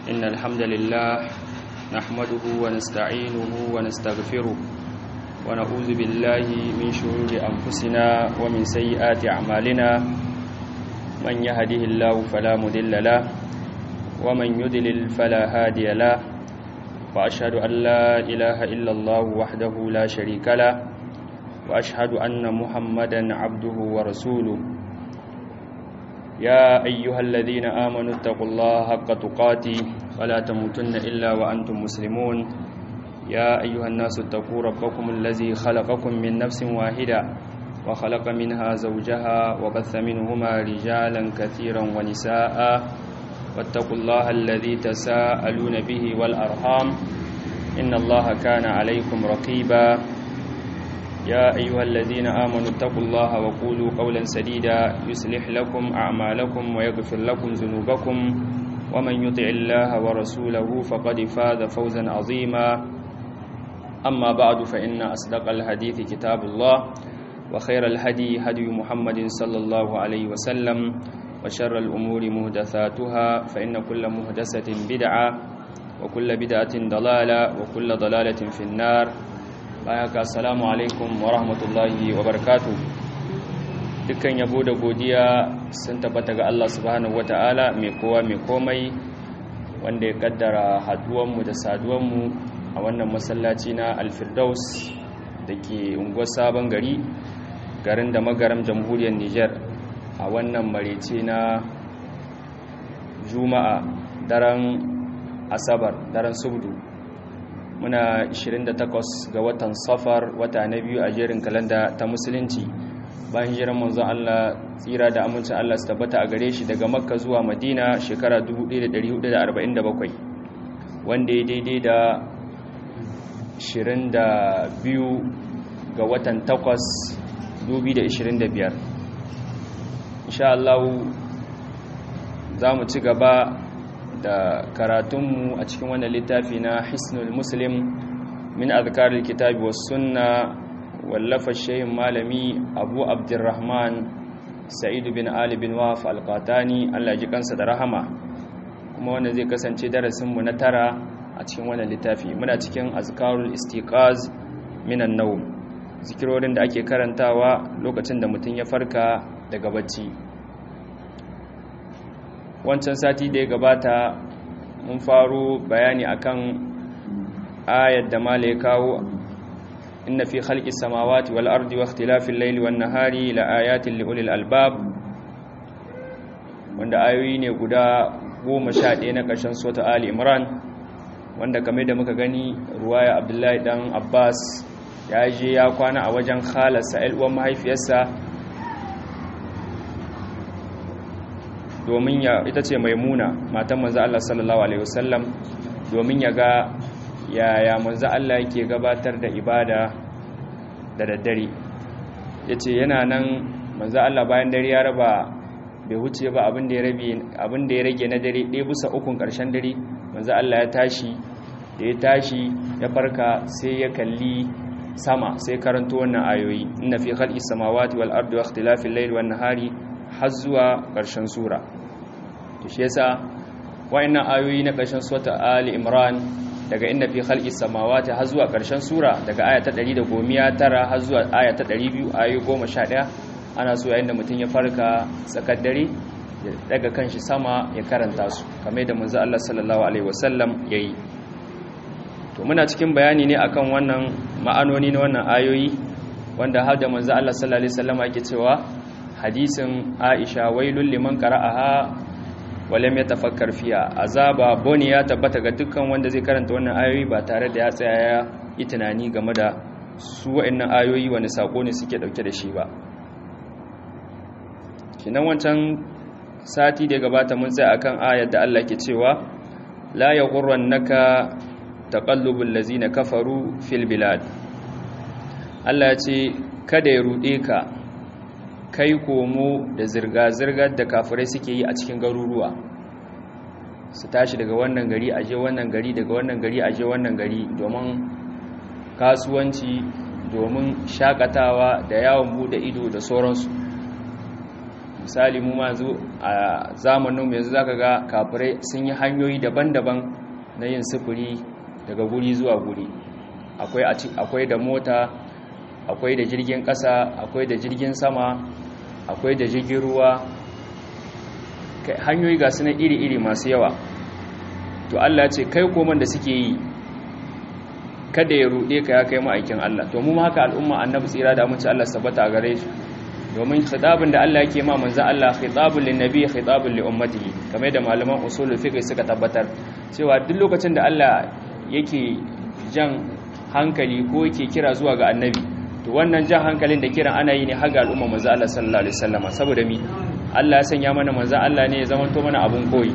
إن الحمد لله نحمده ونستعينه ونستغفره ونعوذ بالله من شرور أنفسنا ومن سيئات أعمالنا من يهده الله فلا مضل له ومن يضلل فلا هادي له وأشهد أن لا إله إلا الله وحده لا شريك له وأشهد أن محمدا عبده ورسوله يا أيها الذين آمنوا اتقوا الله حق تقاته ولا تموتن إلا وأنتم مسلمون يا أيها الناس اتقوا ربكم الذي خلقكم من نفس واحدة وخلق منها زوجها وبث منهما رجالا كثيرا ونساء واتقوا الله الذي تساءلون به والأرحام إن الله كان عليكم رقيبا يا أيها الذين آمنوا اتقوا الله وقولوا قولا سديدا يصلح لكم أعمالكم ويغفر لكم ذنوبكم ومن يطع الله ورسوله فقد فاز فوزا عظيما أما بعد فإن أصدق الحديث كتاب الله وخير الهدي هدي محمد صلى الله عليه وسلم وشر الأمور مهدثاتها فإن كل مهدسة بدعة وكل بدعة ضلالة وكل ضلالة في النار bayaka assalamu alaikum wa rahmatullahi wa barakatu dukkan yabo da godiya sun tabbata ga Allah subhanahu wata'ala mai kowa mai komai wanda ya kaddara haduwanmu da saduwanmu a wannan masallaci na alfirdaus da ke unguwar sabon gari garin da magaram jamhuriyar niger a wannan marece na juma'a daren asabar daren subdu muna 28 ga watan safar wata na biyu a jerin kalanda ta musulunci bayan jiran manzon Allah tsira da amincin Allah su tabbata a gare shi daga makka zuwa madina shekara 1447 wanda ya daidai da 22 ga watan 8 2025 insha Allah za mu ci gaba da karatunmu a cikin wannan littafi na hisnul muslim min azkarul kitabi was sunna wallafa shehin malami abu abdurrahman sa'idu bin ali bin waf alqatani Allah ji kansa da rahama kuma wanda zai kasance darasinmu na tara a cikin wannan littafi muna cikin azkarul istiqaz minan nawm zikirorin da ake karantawa lokacin da mutum ya farka daga bacci wancan sati da ya gabata mun faro bayani akan ayat da mala ya kawo inna fi khalqis samawati wal ardi wa ikhtilafil layli wan nahari la ayatin li ulil albab wanda ayoyi ne guda 11 na ƙarshen sura ali imran wanda kamar da muka gani ruwaya abdullahi dan abbas ya je ya kwana a wajen khalarsa uwan mahaifiyarsa domin ya ita ce maimuna matan manzo Allah sallallahu alaihi wasallam domin ya ga yaya manzo Allah yake gabatar da ibada da daddare yace yana nan manzo Allah bayan dare ya raba bai huce ba abin da ya rabe abin da ya rage na dare ɗaya bisa ukun ƙarshen dare manzo Allah ya tashi da ya tashi ya farka sai ya kalli sama sai karanto wannan ayoyi inna fi khalqis samawati wal ardi wa ikhtilafil layli wan nahari har zuwa ƙarshen sura to shi yasa wayannan ayoyi na ƙarshen sura Ali Imran daga inda fi khalqis samawati har zuwa ƙarshen sura daga aya ta 119 har zuwa aya ta 200 ayoyi 11 ana so yayin da mutum ya farka tsakar dare ya daga kanshi sama ya karanta su kamar da manzo Allah sallallahu alaihi wasallam yayi to muna cikin bayani ne akan wannan ma'anoni na wannan ayoyi wanda har da manzo Allah sallallahu alaihi wasallam yake cewa hadisin aisha wailul liman qara'aha walam yatafakkar fiya azaba boni ya tabbata ga dukkan wanda zai karanta wannan ayoyi ba tare da ya tsaya ya yi tunani game da su wa'annan ayoyi wani sako ne suke dauke da shi ba kinan wancan sati da gabata mun tsaya akan ayar da Allah ke cewa la yaghurrannaka taqallubul ladzina kafaru fil bilad Allah ya ce kada ya rude ka kai komo da zirga-zirgar da kafirai suke yi a cikin garuruwa su tashi daga wannan gari aje wannan gari daga wannan gari aje wannan gari domin kasuwanci domin shakatawa da yawon bude ido da sauransu misali mu ma zo a zamanin mu yanzu zaka ga kafirai sun yi hanyoyi daban-daban na yin sufuri daga guri zuwa guri akwai akwai da mota akwai da jirgin ƙasa akwai da jirgin sama akwai da jirgin ruwa hanyoyi ga su iri-iri masu yawa to Allah ce kai koman da suke yi kada ya ruɗe ka ya kai ma'aikin Allah to mu haka al'umma annabi tsira da amince Allah sabata gare shi domin khitabin da Allah yake ma manzo Allah khitabul linnabi khitabul li ummatihi kamar da malaman usulul fiqh suka tabbatar cewa duk lokacin da Allah yake jan hankali ko yake kira zuwa ga annabi to wannan jan hankalin da kiran ana yi ne har ga al'umma manzo Allah sallallahu alaihi wasallama saboda mi Allah ya sanya mana manzo Allah ne ya zamanto mana abun koyi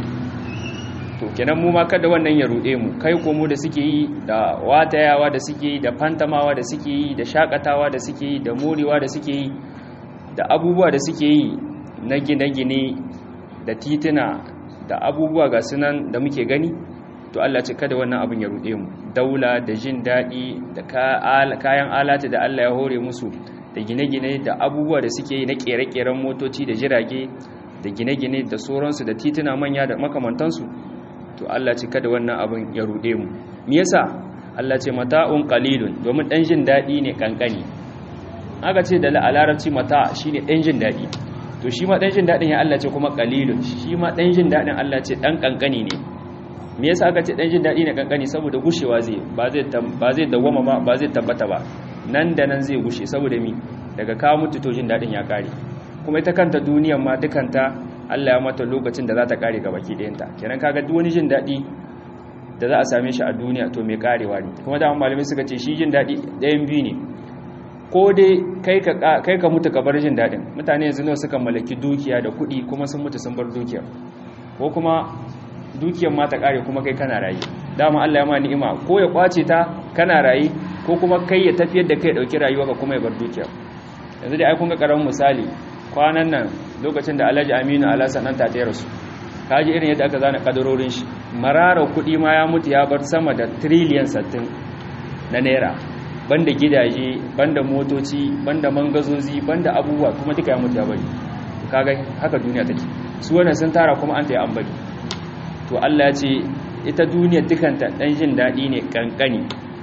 to kenan mu ma kada wannan ya rude mu kai ko mu da suke yi da watayawa da suke yi da fantamawa da suke yi da shakatawa da suke yi da morewa da suke yi da abubuwa da suke yi na gine-gine da tituna da abubuwa ga sunan da muke gani to Allah ce kada wannan abin ya rude mu daula da jin daɗi da kayan alata da Allah ya hore musu da gine-gine da abubuwa da suke yi na ƙere-ƙeren motoci da jirage da gine-gine da sauransu da tituna manya da makamantansu to Allah ce kada wannan abin ya rude mu me yasa Allah ce mata'un qalilun domin dan jin daɗi ne kankani aka ce da larabci mata shine dan jin daɗi to shi ma dan jin daɗin ya Allah ce kuma qalilun shi ma dan jin daɗin Allah ce dan kankani ne me yasa aka ce dan jin daɗi ne kankani saboda gushewa zai ba zai ba zai dawama ba ba zai tabbata ba nan da nan zai gushe saboda mi daga kawo mutu to jin daɗin ya kare kuma ita kanta duniyar ma dukanta Allah ya mata lokacin da za ta kare ga baki ɗayanta kenan kaga duk wani jin daɗi da za a same shi a duniya to mai karewa ne kuma da malamai suka ce shi jin daɗi ɗayan biyu ne ko dai kai ka kai ka mutu ka bar jin daɗin mutane yanzu nawa suka mallaki dukiya da kuɗi kuma sun mutu sun bar dukiyar ko kuma dukiyar ma ta kare kuma kai kana rayu dama Allah ya ma ni'ima ko ya kwace ta kana rayu ko kuma kai ya tafiyar da kai dauki rayuwa ka kuma ya bar dukiyar yanzu dai ai kun ga karamin misali kwanan nan lokacin da Alhaji Aminu Alhassan nan ta tayar su kaji irin yadda aka zana kadarorin shi marara kuɗi ma ya mutu ya bar sama da trillion 60 na naira banda gidaje banda motoci banda mangazozi banda abubuwa kuma duka ya mutu ya bari kaga haka duniya take su wannan sun tara kuma an tayi an bari to Allah ya ce ita duniya dukanta dan jin dadi ne kankani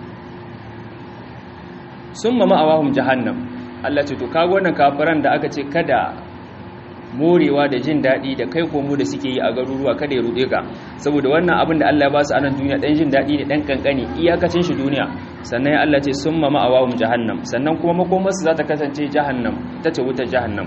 summa ma'awahum jahannam Allah ce to kaga wannan kafiran da aka ce kada morewa da jin daɗi da kai komo da suke yi a garuruwa kada ya ruɗe ka saboda wannan abin da Allah ya ba su a nan duniya ɗan jin daɗi ne ɗan kankani iyakacin shi duniya sannan ya Allah ce sun mama a wawun jahannam sannan kuma makomarsu za ta kasance jahannam ta ce wutar jahannam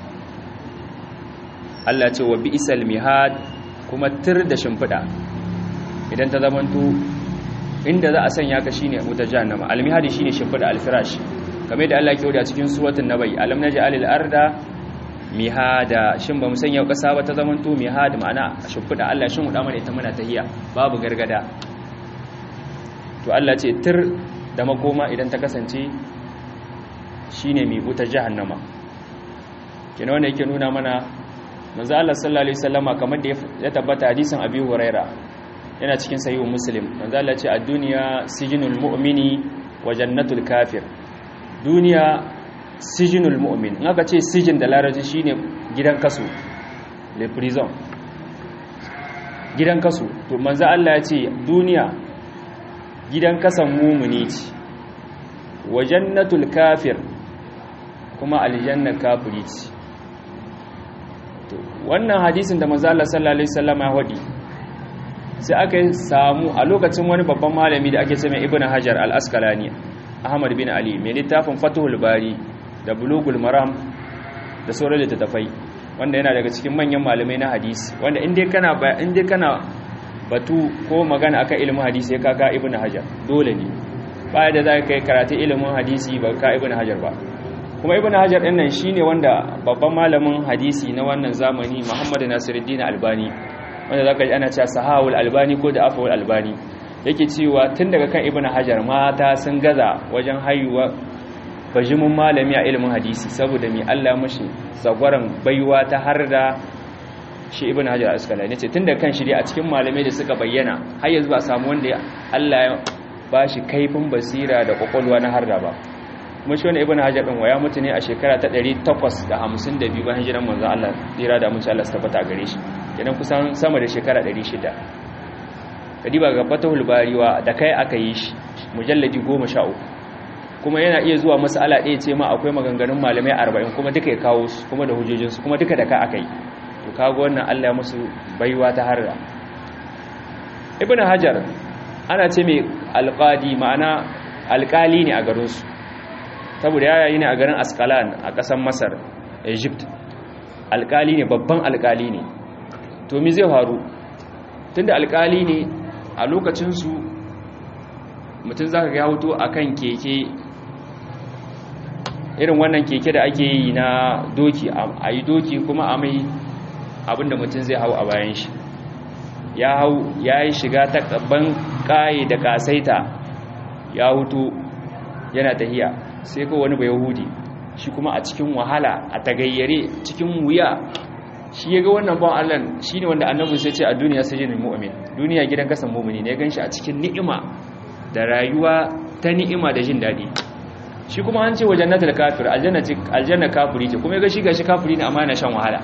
Allah ce wa bi'isal mihad kuma tir da shimfiɗa idan ta zamanto inda za a sanya ka shine wutar jahannama almihadi shine shimfiɗa alfirash kamar da Allah ya kyauda cikin suratul nabai alam naj'alil arda mihada shin ba mu sanya kasa ba ta zamanto mihada ma'ana a shimfiɗa Allah shin huda mana ita muna tahiya babu gargada to Allah ce tir da makoma idan ta kasance shine mai wuta jahannama kina wanda yake nuna mana manzo Allah sallallahu alaihi wasallama kamar da ya tabbata hadisin Abi Huraira yana cikin sahihu Muslim manzo Allah ce ad-dunya sijinul mu'mini wa jannatul kafir duniya sijinul mu'min in aka ce sijin da larabci shine gidan kaso le prison gidan kaso to manzo Allah ya ce duniya gidan kasan mumuni ce wa jannatul kafir kuma aljanna kafiri ce to wannan hadisin da manzo Allah sallallahu alaihi wasallam ya hadi sai aka samu a lokacin wani babban malami da ake cewa ibnu hajar al-asqalani ahmad bin ali mai littafin fatuhul bari da bulugul maram da sauran littattafai wanda yana daga cikin manyan malamai na hadisi wanda inda kana inda kana batu ko magana akan ilimin hadisi ya kaka ibnu hajar dole ne baya da zaka kai karatu ilimin hadisi ba ka ibnu hajar ba kuma ibnu hajar din nan shine wanda babban malamin hadisi na wannan zamani muhammad nasiruddin albani wanda zaka ji ana cewa sahawul albani ko da afawul albani yake cewa tun daga kan ibnu hajar mata sun gaza wajen haihuwa bajimin malami a ilimin hadisi saboda mai Allah mashi tsagwaron baiwa ta har da shi ibn hajar askalani ce tun da kan shirya a cikin malamai da suka bayyana har yanzu ba samu wanda Allah ya ba shi kaifin basira da kwakwalwa na harda ba kuma shi wani ibn hajar din waya mutu ne a shekara ta 852 bayan hijiran manzon Allah tsira da mutum Allah tabbata gare shi kenan kusan sama da shekara 600 kadiba ga fatahul bariwa da kai aka yi shi mujalladi 13 kuma yana iya zuwa mas'ala ɗaya ce ma akwai maganganun malamai 40 kuma duka ya kawo su kuma da hujjojinsu kuma duka da ka aka yi to kago wannan Allah ya musu baiwa ta harra ibn hajar ana ce mai alqadi ma'ana alkali ne a garinsu saboda ya yayi ne a garin askalan a ƙasar masar egypt alkali ne babban alkali ne to mi zai faru tunda alkali ne a lokacinsu mutum za ka ga hoto a kan keke irin wannan keke da ake yi na doki a yi doki kuma a mai abinda mutum zai hau a bayan shi ya hau ya yi shiga ta ƙabban ƙaye da ƙasaita ya hutu yana tahiya sai ko wani bai yahudi shi kuma a cikin wahala a tagayyare cikin wuya shi ya ga wannan ban Allah shi ne wanda annabin sai ce a duniya sai jinin mu'min duniya gidan kasan mu'mini ne gan shi a cikin ni'ima da rayuwa ta ni'ima da jin daɗi shi kuma an ce wajen natal kafir aljanna kafiri ce kuma ya ga shi gashi kafiri ne amma yana shan wahala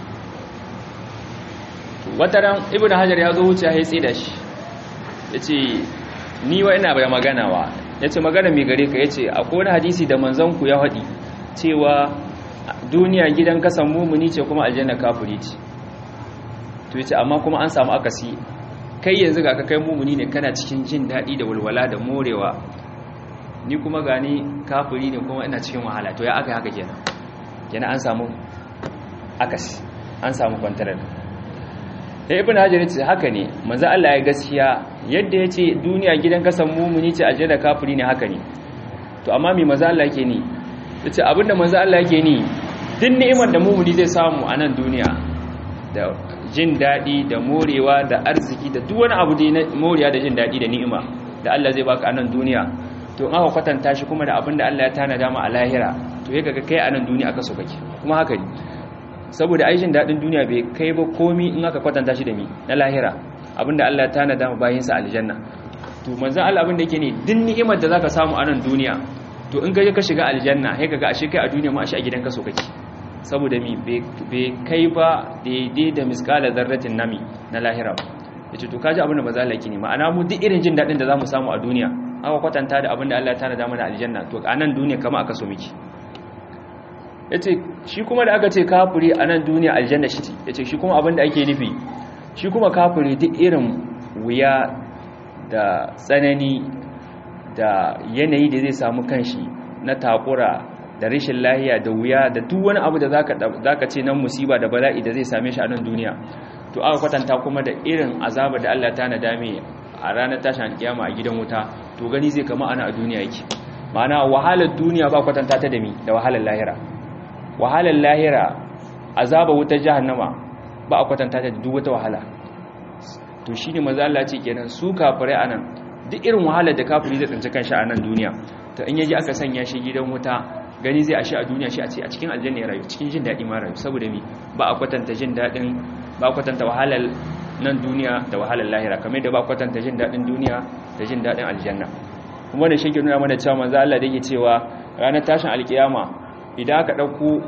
wata ran ibnu hajar ya zo wuce ya tsaye da shi ya ce ni wa ina bai magana wa ya ce magana mai gare ka ya ce akwai wani hadisi da manzanku ya haɗi cewa duniya gidan kasan mumuni ce kuma aljanna kafuri ce to ya ce amma kuma an samu akasi kai yanzu ga ka kai mumuni ne kana cikin jin daɗi da walwala da morewa ni kuma gani kafuri ne kuma ina cikin wahala to ya aka yi haka kenan kenan an samu akasi an samu kwantarar da ibn hajar ce haka ne manzo Allah ya gaskiya yadda yace duniya gidan kasan mumuni ce aljanna kafiri ne haka ne to amma me manzo Allah yake ni yace abinda manzo Allah yake ni duk ni'imar da mumuni zai samu a nan duniya da jin dadi da morewa da arziki da duk wani abu da na moriya da jin dadi da ni'ima da Allah zai baka a nan duniya to in aka kwatanta shi kuma da abinda Allah ya tana dama a lahira to yake ga kai a nan duniya aka so kake kuma haka ne saboda aishin daɗin duniya bai kai ba komi in aka kwatanta shi da mi na lahira abinda Allah ta na dama bayan sa aljanna to manzon Allah abinda yake ne din ni'imar da zaka samu a nan duniya to in ka ka shiga aljanna sai kaga ashe kai a duniya ma ashe a gidanka so kake saboda mi bai kai ba daidai da miskala zarratin nami na lahira yace to kaji abinda manzon Allah yake ne ma'ana mu duk irin jin daɗin da zamu samu a duniya aka kwatanta da abinda Allah ta na dama da aljanna to a nan duniya kama aka so miki ya ce shi kuma da aka ce kafiri a nan duniya aljanna shi ce ya ce shi kuma abinda ake nufi shi kuma kafiri duk irin wuya da tsanani da yanayi da zai samu kanshi na takura da rashin lahiya da wuya da duk wani abu da zaka ce nan musiba da bala'i da zai same shi a nan duniya to aka kwatanta kuma da irin azaba da Allah ta nadame a ranar tashin kiyama a gidan wuta to gani zai kama ana a duniya yake ma'ana wahalar duniya ba kwatanta ta da mi da wahalar lahira wahalar lahira azaba wutar jahannama ba a kwatanta ta duk wata wahala to shine maza Allah ce kenan su kafirai anan duk irin wahalar da kafiri zai tsinci kanshi a nan duniya to in yaji aka sanya shi gidan wuta gani zai ashe a duniya shi a ce a cikin aljanna ya rayu cikin jin daɗi ma rayu saboda mi ba a kwatanta jin daɗin ba a kwatanta wahalar nan duniya da wahalar lahira kamar da ba a kwatanta jin daɗin duniya da jin daɗin aljanna kuma da shi ke nuna mana cewa manzo Allah da yake cewa ranar tashin alkiyama idan aka ɗauko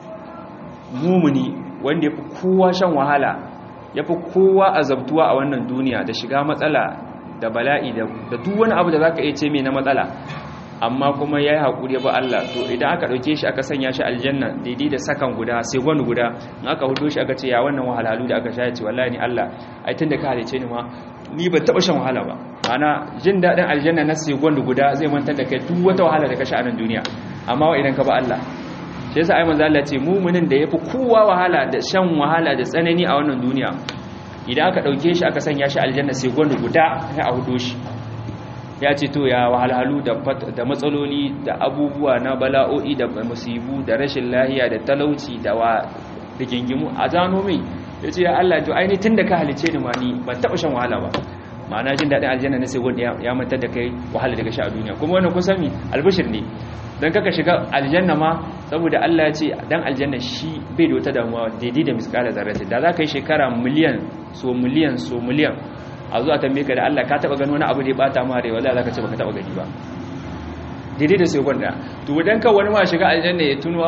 mumuni wanda ya fi kowa shan wahala ya fi kowa azabtuwa a wannan duniya da shiga matsala da bala'i da duk wani abu da za ka iya ce mai na matsala amma kuma ya yi haƙuri ba Allah to idan aka ɗauke shi aka sanya shi aljanna daidai da sakan guda sai gwani guda in aka hudo shi aka ce ya wannan wahalhalu da aka sha ce wallahi ni Allah ai tun da ka halice ni ma ni ban taɓa shan wahala ba ana jin daɗin aljanna na sai gwani guda zai mantar da kai duk wata wahala da ka sha a nan duniya amma wa idan ka ba Allah shi yasa ai manzo Allah ce muminin da yafi kowa wahala da shan wahala da tsanani a wannan duniya idan aka dauke shi aka sanya shi aljanna sai gwanda guda sai a hudo shi ya ce to ya wahalhalu da da matsaloli da abubuwa na bala'o'i da musibu da rashin lahiya da talauci da wa da gingimu a zano mai yace ya Allah to ai ni tunda ka halice ni ma ni ban taba shan wahala ba ma'ana jin daɗin aljanna na sai gwanda ya mantar da kai wahala daga shi a duniya kuma wannan kusan mi albishir ne don kaka shiga aljanna ma saboda Allah ya ce dan aljanna shi bai da wata damuwa daidai da miskala zarrati da za ka yi shekara miliyan so miliyan so miliyan a zuwa tambaye ka da Allah ka taba gani wani abu da ya bata ma rai wallahi za ka ce baka taba gani ba daidai da sekon da to idan ka wani ma shiga aljanna ya tuno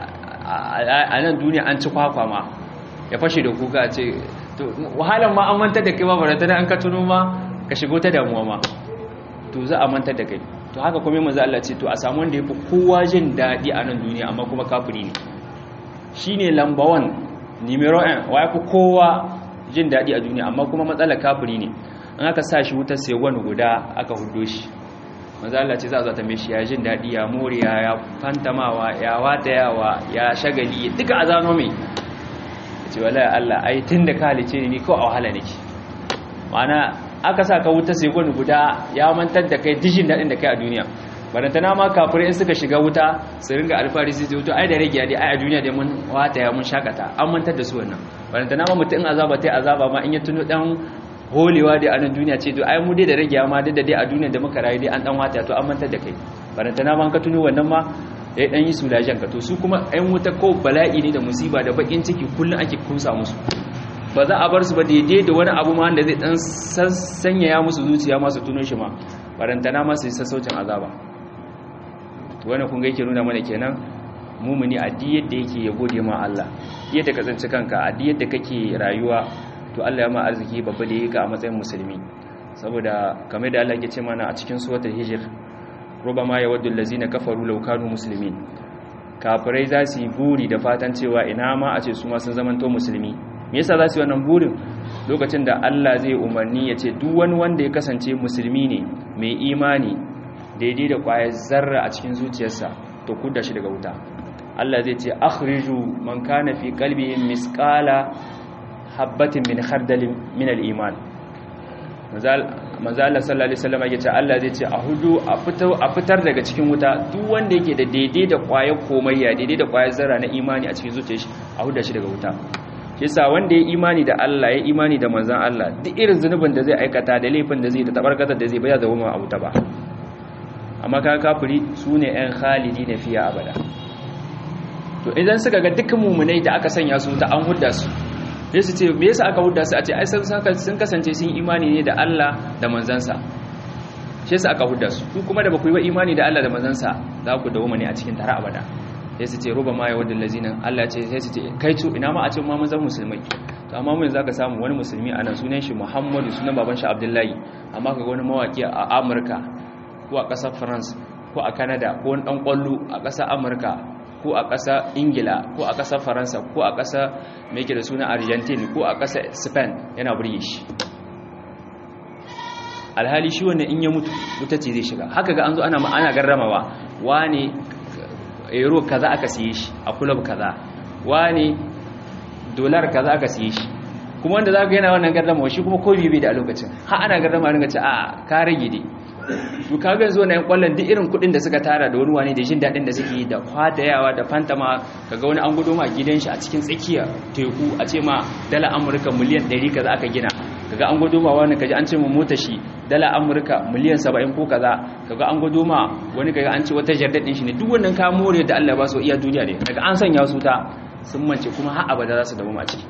a nan duniya an ci kwakwa ma ya fashe da kuka ce to wahalan ma an mantar da kai ba barata an ka tuno ma ka shigo ta damuwa ma to za a mantar da kai to haka kuma manzo Allah ce to a samu wanda yafi kowa jin dadi a nan duniya amma kuma kafiri ne shine lamba 1 numero 1 wa yafi kowa jin dadi a duniya amma kuma matsalar kafiri ne an aka sa shi wutar sai wani guda aka hudo shi manzo Allah ce za a tambaye shi ya jin dadi ya moriya ya fantamawa ya watayawa ya shagali duka azano mai ce wallahi Allah ai tunda ka halice ni ko a wahala nake ma'ana aka sa ka wuta sai gwani guda ya mantar da kai dijin daɗin da kai a duniya barantana ma kafirai in suka shiga wuta su ringa alfahari su ce wuta ai da rage dai ai a duniya dai mun wata ya mun shakata an mantar da su wannan barantana ma mutum azaba tai azaba ma in ya tuno dan holewa dai a nan duniya ce to ai mu dai da rage ma duk da dai a duniya da muka rayu dai an dan wata to an mantar da kai barantana ma ka tuno wannan ma ya dan yi sulajen ka to su kuma ɗan wuta ko bala'i ne da musiba da bakin ciki kullun ake kusa musu ba za a bar su ba daidai da wani abu ma da zai dan sanyaya musu zuciya masu tuno shi ma barantana masu sassaucin azaba wannan kun ga yake nuna mana kenan mumuni a duk yadda yake ya gode ma Allah yadda ka tsanci kanka a duk yadda kake rayuwa to Allah ya ma arziki babba da yake a matsayin musulmi saboda kamar da Allah yake ce mana a cikin suratul hijr rubama yawaddu allazina kafaru law kanu muslimin kafirai za su yi buri da fatan cewa ina ma a ce su ma sun zamanto musulmi me yasa za su yi wannan burin lokacin da Allah zai umarni ya ce duk wani wanda ya kasance musulmi ne mai imani daidai da kwayar zarra a cikin zuciyarsa to kuda shi daga wuta Allah zai ce akhriju man kana fi qalbihi misqala habatin min khardalin min al-iman manzo Allah sallallahu alaihi wasallam yake ce Allah zai ce a hudu a fitar a fitar daga cikin wuta duk wanda yake da daidai da kwayar komayya daidai da kwayar zarra na imani a cikin zuciyar shi a huda shi daga wuta yasa wanda ya imani da Allah ya imani da manzon Allah duk irin zunubin da zai aikata da laifin da zai da tabarkazar da zai baya da wuma a wuta ba amma kan kafiri sune ɗan khalidi na fiya abada to idan suka ga dukkan mumunai da aka sanya su ta an hudda su sai su ce me yasa aka hudda su a ce ai sun kasance sun imani ne da Allah da manzansa shi yasa aka hudda su ku kuma da ba ku yi ba imani da Allah da manzansa za ku dawo ne a cikin tara abada sai su ce ruba ma ya wadda lazina Allah ce sai su ce kai cu ina ma a ce ma mun zama musulmai to amma mun zaka samu wani musulmi a nan sunan shi Muhammadu sunan baban shi Abdullahi amma kaga wani mawaki a Amurka ko a ƙasar France ko a Canada ko wani dan kwallo a ƙasar Amurka ko a ƙasar Ingila ko a ƙasar Faransa ko a ƙasar me yake da suna Argentina ko a ƙasar Spain yana burge shi alhali shi wannan in ya mutu wuta ce zai shiga haka ga an zo ana ana garramawa wane euro kaza aka siye shi a club kaza wane dolar kaza aka siye shi kuma wanda zaka yana wannan garramawa shi kuma ko bibi da a lokacin har ana garrama ringa ce a ka rage dai to kaga yanzu wannan kwallon duk irin kudin da suka tara da wani wani da jin dadin da suke da kwadayawa da fantama kaga wani an gudo ma gidan shi a cikin tsakiya teku a ce ma dala amurka miliyan 100 kaza aka gina kaga an gudo ma wani kaji an ce mu mota shi dala amurka miliyan 70 ko kaza kaga an gudo ma wani kaga an ce wata jardar din shi ne duk wannan ka more da Allah ba su iya duniya ne daga an sanya su ta sun mance kuma har abada za su dawo ma ciki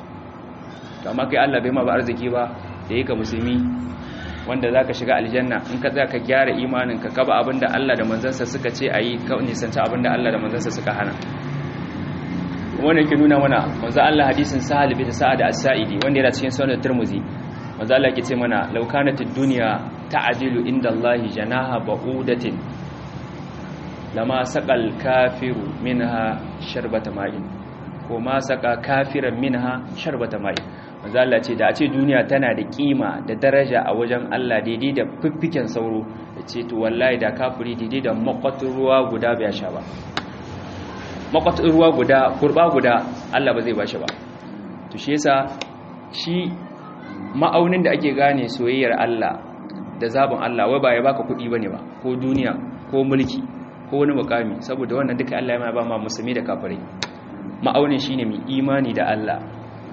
to amma kai Allah bai ma ba arziki ba da yake musulmi wanda za ka shiga aljanna in ka za ka gyara imaninka ka ba abinda Allah da manzansa suka ce a yi ka nisanci abinda Allah da manzansa suka hana wannan ke nuna mana manzo Allah hadisin sahal bin sa'ad as-sa'idi wanda yana cikin sunan tirmizi manzo Allah yake ce mana law kanat ad-dunya ta'dilu inda Allah janaha ba'udatin lama saqal kafiru minha sharbata ma'in ko ma saqa kafiran minha sharbata ma'in manzo Allah ce da a ce duniya tana da kima da daraja a wajen Allah daidai da fiffiken sauro ya ce to wallahi da kafiri daidai da makwatin ruwa guda bai sha ba makwatin ruwa guda kurba guda Allah ba zai bashi ba to shi yasa shi ma'aunin da ake gane soyayyar Allah da zabin Allah wai ba ya baka kuɗi bane ba ko duniya ko mulki ko wani mukami saboda wannan duka Allah ya ba ma musulmi da kafirai ma'aunin shine mai imani da Allah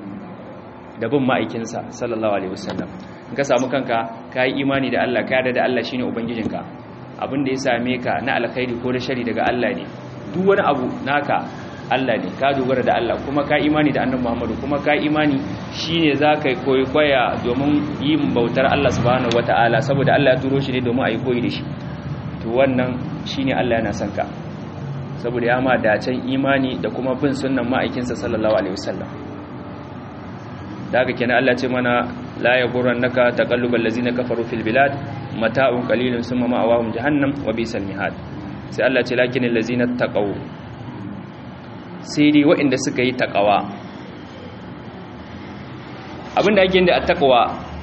da bin ma'aikinsa sallallahu alaihi wasallam in ka samu kanka ka yi imani da Allah ka yarda da Allah shine ubangijinka abin da ya same ka na alkhairi ko da shari daga Allah ne duk wani abu naka Allah ne ka dogara da Allah kuma ka imani da annabi Muhammadu kuma ka imani shine zaka koyi koya domin yin bautar Allah subhanahu wataala saboda Allah ya turo shi ne domin a yi koyi da shi to wannan shine Allah yana son ka saboda ya ma dacen imani da kuma bin sunnan ma'aikinsa sallallahu alaihi wasallam da haka kenan Allah ce mana la yaghurrannaka taqallubal ladzina kafaru fil bilad mata'un qalilun summa ma'awahum jahannam wa bisal mihad sai Allah ce lakinil ladzina taqaw sai dai waɗanda suka yi taqawa abinda ake da attaqwa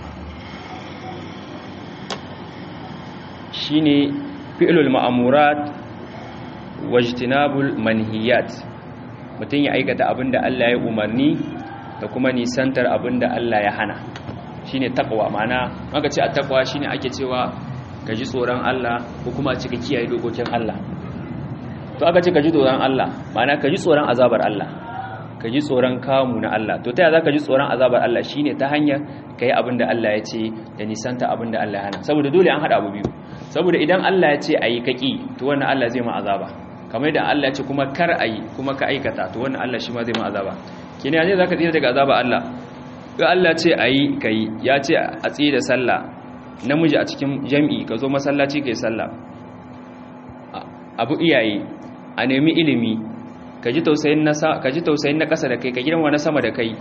shine fi'lul ma'murat wajtinabul manhiyat mutum ya aikata abinda Allah ya umarni da kuma nisantar abinda Allah ya hana shine takwa ma'ana maka ce at-taqwa shine ake cewa ka ji tsoron Allah ko kuma cika kiyaye dokokin Allah to aka ce ka ji tsoron Allah ma'ana ka ji tsoron azabar Allah ka ji tsoron kamu na Allah to ta yaya zaka ji tsoron azabar Allah shine ta hanyar kai abinda Allah ya ce da nisanta abinda Allah ya hana saboda dole an hada abu biyu saboda idan Allah ya ce ayi kaki to wannan Allah zai ma azaba kamar da Allah ce kuma kar a yi kuma ka aikata to wannan Allah shi ma zai ma azaba kina yanzu zaka tsira daga azaba Allah ga Allah ce a yi ka yi ya ce a tsira da sallah namiji a cikin jam'i ka zo masallaci ka yi sallah abu iyaye a nemi ilimi ka ji tausayin na ƙasa da kai ka girma na sama da kai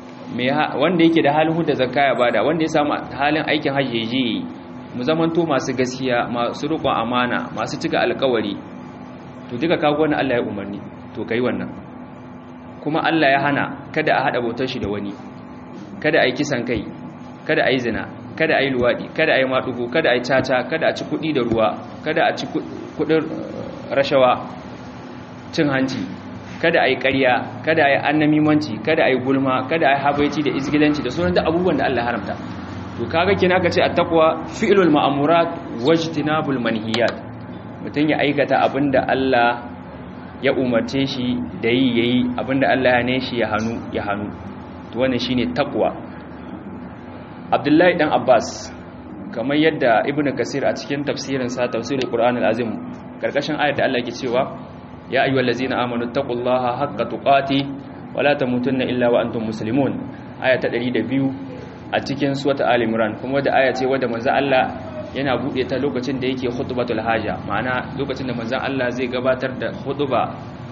wanda yake da halin huda zakka ya bada wanda ya samu halin aikin hajji je mu zamanto masu gaskiya masu riƙon amana masu cika alkawari to duka kago wani Allah ya umarni to kai wannan kuma Allah ya hana kada a hada bautar shi da wani kada a yi kisan kai kada a yi zina kada a yi luwadi kada a yi maɗugo kada a yi caca kada a ci kuɗi da ruwa kada a ci kuɗin rashawa cin hanci kada a yi ƙarya kada a yi annamimanci kada a yi gulma kada a yi habaici da izgilanci da sauran da abubuwan da Allah haramta to kaga kina ka ce attaqwa fi'lul ma'murat wajtinabul manhiyat mutum ya aikata abinda Allah ya umarce shi da yi yayi abinda Allah ya ne shi ya hanu ya hanu to wannan shine taqwa Abdullahi dan Abbas kamar yadda Ibn Kasir a cikin tafsirin sa tafsirul Qur'anul Azim karkashin ayat da Allah yake cewa ya ayyuhallazina amanu taqullaha haqqa tuqati wa la tamutunna illa wa antum muslimun aya ta 102 a cikin suwata Ali Imran kuma da aya ce wadda manzo Allah yana bude ta lokacin da yake khutbatul haja ma'ana lokacin da manzo Allah zai gabatar da khutba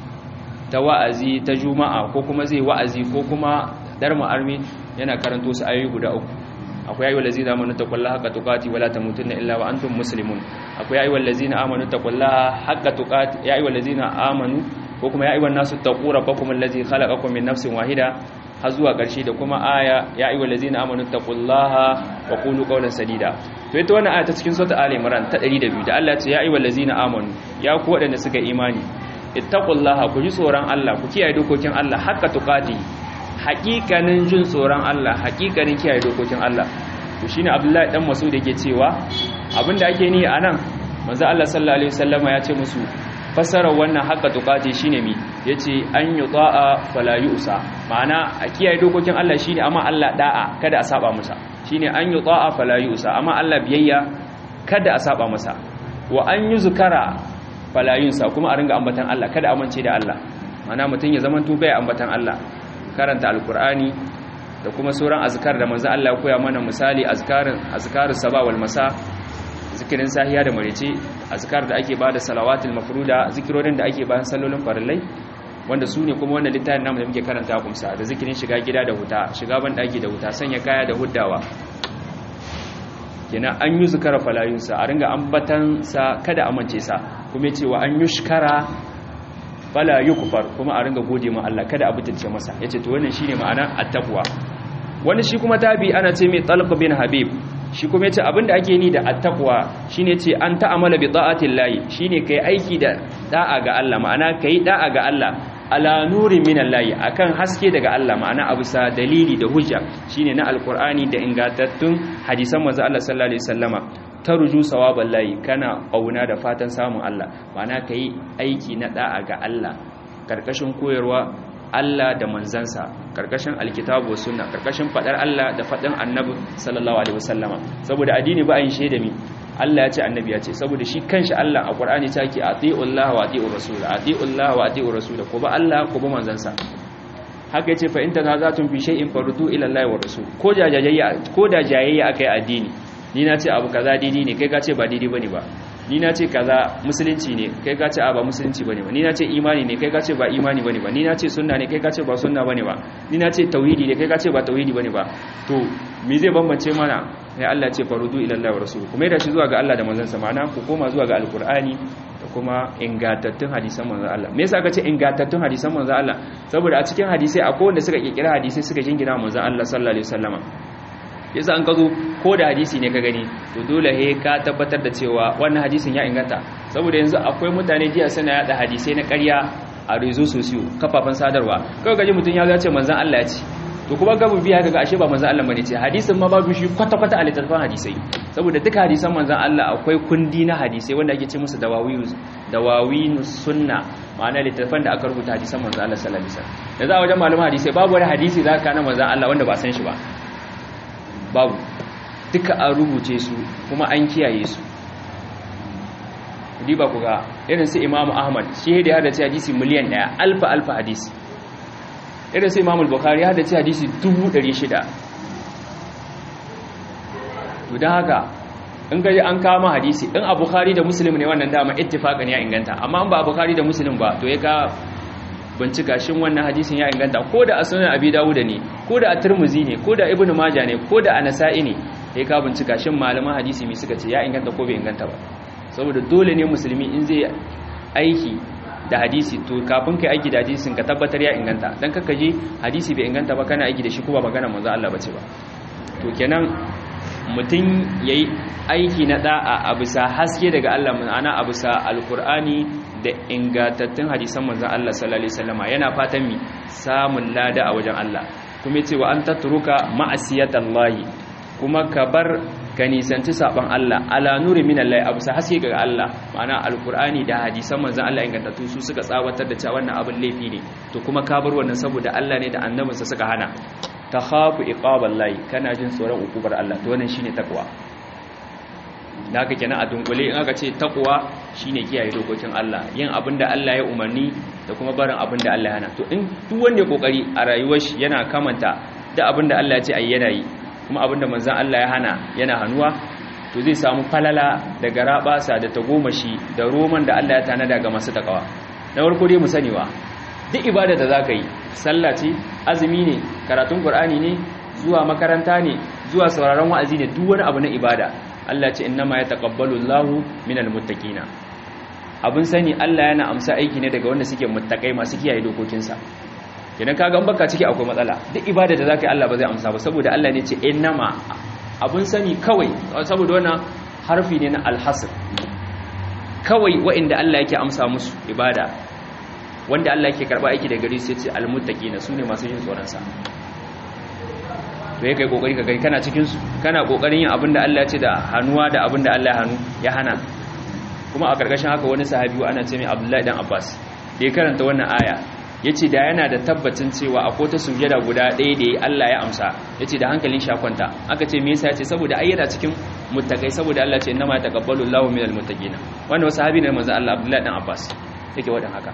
ta wa'azi ta juma'a ko kuma zai wa'azi ko kuma darma armi yana karanto su ayoyi guda uku akwai ayyuhal ladzina amanu taqullaha haqqa tuqati wa la tamutunna illa wa antum muslimun akwai ayyuhal ladzina amanu taqullaha haqqa tuqati ya ayyuhal ladzina amanu ko kuma ya ayyuhan nasu taqu rabbakum allazi khalaqakum min nafsin wahida har zuwa ƙarshe da kuma aya ya ayyuhal ladzina amanu taqullaha wa qulu qawlan sadida to ita wannan aya ta cikin sura ali imran ta 102 da Allah ya ce ya ayyuhal ladzina amanu ya ku waɗanda suka imani ittaqullaha ku ji tsoron Allah ku kiyaye dokokin Allah haqqa tuqati haƙiƙanin jin tsoron Allah haƙiƙanin kiyaye dokokin Allah to shine Abdullahi dan Mas'ud yake cewa abinda ake ni anan manzo Allah sallallahu alaihi wasallama ya ce musu fasarar wannan haqqa tuqati shine mi yace an yuta'a fala yusa ma'ana a kiyaye dokokin Allah shine amma Allah da'a kada a saba masa shine an yuta'a fala yusa amma Allah biyayya kada a saba masa wa an yuzkara fala yunsa kuma a ringa ambatan Allah kada amince da Allah ma'ana mutun ya zaman tubai ambatan Allah karanta alkur'ani da kuma sauran azkar da manzo Allah ya koya mana misali azkarin azkarus saba wal masa zikirin sahiya da marice azkar da ake bada salawatul mafruda zikirorin da ake bayan sallolin farillai wanda su ne kuma wannan littafin namu da muke karanta kumsa da zikirin shiga gida da huta shiga ban daki da huta sanya kaya da huddawa kenan an yi zikara falayunsa a ringa ambatan sa kada amince sa kuma cewa an yushkara fala yukfar kuma a ringa gode ma Allah kada a butulce masa yace to wannan shine ma'ana at-taqwa wani shi kuma tabi ana ce mai talq bin habib shi kuma yace abinda ake ni da at-taqwa shine yace an ta'amala bi ta'ati llahi shine kai aiki da da'a ga Allah ma'ana kai da'a ga Allah ala nuri min allahi akan haske daga Allah ma'ana abu sa dalili da hujja shine na alqur'ani da ingantattun hadisan manzo Allah sallallahu alaihi wasallama tarju sawaban layi kana kauna da fatan samun Allah ma'ana kai aiki na da'a ga Allah karkashin koyarwa Allah da manzansa karkashin alkitabu wa sunna karkashin fadar Allah da fadan annabi sallallahu alaihi wasallama saboda addini ba yin shaida mi Allah ya ce annabi ya ce saboda shi kanshi Allah a Qur'ani ta ke atiullahi wa atiur rasul atiullahi wa atiur rasul ko ba Allah ko ba manzansa haka yace fa in tanazatun fi shay'in fardu ila Allah wa rasul ko jajayayya ko da jayayya akai addini ni na ce abu kaza daidai ne kai ka ce ba daidai bane ba ni na ce kaza musulunci ne kai ka ce a ba musulunci bane ba ni na ce imani ne kai ka ce ba imani bane ba ni na ce sunna ne kai ka ce ba sunna bane ba ni na ce tauhidi ne kai ka ce ba tauhidi bane ba to me zai bambance mana sai Allah ce farudu ila Allah wa rasuluhu kuma da shi zuwa ga Allah da manzon sa ma'ana ku koma zuwa ga alqur'ani da kuma ingantattun hadisan manzon Allah me yasa aka ce ingantattun hadisan manzon Allah saboda a cikin hadisai akwai wanda suka kirkira hadisai suka jingina manzon Allah sallallahu alaihi wasallama yasa an kazo ko da hadisi ne ka gani to dole he ka tabbatar da cewa wannan hadisin ya inganta saboda yanzu akwai mutane jiya suna yada hadisai na ƙarya a rezo sosiyo kafafen sadarwa kawai gaji mutum ya ce manzon Allah ya ce to kuma gabu biya kaga ashe ba manzon Allah bane ce hadisin ma babu shi kwata kwata a littattafan hadisai saboda duka hadisan manzon Allah akwai kundi na hadisai wanda ake ce musu dawawiyu dawawinu sunna ma'ana littattafan da aka rubuta hadisan manzon Allah sallallahu alaihi wasallam da za a wajen malaman hadisai babu wani hadisi za ka na manzon Allah wanda ba san shi ba babu duka an rubuce su kuma an kiyaye su riba ku ga irin su imamu ahmad shi da ya hada hadisi miliyan daya alfa alfa hadisi irin sai imamul bukari ya haddace hadisi 600 to don haka in gaji an kama hadisi in a bukari da musulun ne wannan dama ittifaqan ya inganta amma in ba a bukari da musulun ba to ya ka bincika shin wannan hadisin ya inganta ko da a sunan abi dawuda ne ko da a turmuzi ne ko da ibnu maja ne ko da a nasa'i ne ya ka bincika shin malaman hadisi mai suka ce ya inganta ko bai inganta ba saboda dole ne musulmi in zai aiki da hadisi to kafin kai aiki da hadisin ka tabbatar ya inganta dan kaka je hadisi bai inganta ba kana aiki da shi ko ba magana manzo Allah bace ba to kenan mutum yayi aiki na da'a a bisa haske daga Allah ma'ana a bisa alqur'ani da ingantattun hadisan manzon Allah sallallahu alaihi wasallama yana fatan mi samun lada a wajen Allah kuma yace wa an tatruka ma'asiyatallahi kuma ka bar ka nisanci saban Allah ala nuri min Allah abu sa haske ga Allah ma'ana alqur'ani da hadisan manzon Allah ingantattu su suka tsawatar da cewa wannan abin laifi ne to kuma ka bar wannan saboda Allah ne da annabinsa suka hana takhafu iqaballahi kana jin tsoron ukubar Allah to wannan shine takwa da haka kenan a dunkule in aka ce takwa shine kiyaye dokokin Allah yin abin da Allah ya umarni da kuma barin abin da Allah ya hana to in duk wanda ya kokari a rayuwar shi yana kamanta da abin da Allah ya ce ayi yana yi kuma abinda manzan Allah ya hana yana hannuwa to zai samu falala da garabasa da tagomashi da roman da Allah ya tanada ga masu takawa na farko dai mu sanewa duk ibada da zaka yi sallah ce azumi ne karatun qur'ani ne zuwa makaranta ne zuwa sauraron wa'azi ne duk wani abu na ibada Allah ce innama yataqabbalu Allahu minal muttaqina abun sani Allah yana amsa aiki ne daga wanda suke muttaqai masu kiyaye dokokinsa kenan kaga in baka ciki akwai matsala duk ibada da zaka yi Allah ba zai amsa ba saboda Allah ne ce innama abun sani kawai saboda wannan harfi ne na alhasr kawai wa'inda Allah yake amsa musu ibada wanda Allah yake karba aiki da gari sai ce almuttaqina sune masu yin tsoron sa to yake kokari ka gani kana cikin su kana kokarin yin abinda Allah ya ce da hanuwa da abinda Allah ya hanu ya hana kuma a karkashin haka wani sahabi ana ce mai Abdullahi dan Abbas da ya karanta wannan aya ya ce da yana da tabbacin cewa akwai ta sujada guda ɗaya da Allah ya amsa ya ce da hankalin shakwanta aka ce me yasa ya ce saboda ai yana cikin muttakai saboda Allah ce innama taqabbalu Allahu minal muttaqina wannan wasu sahabi ne manzo Allah Abdullahi dan Abbas yake wadan haka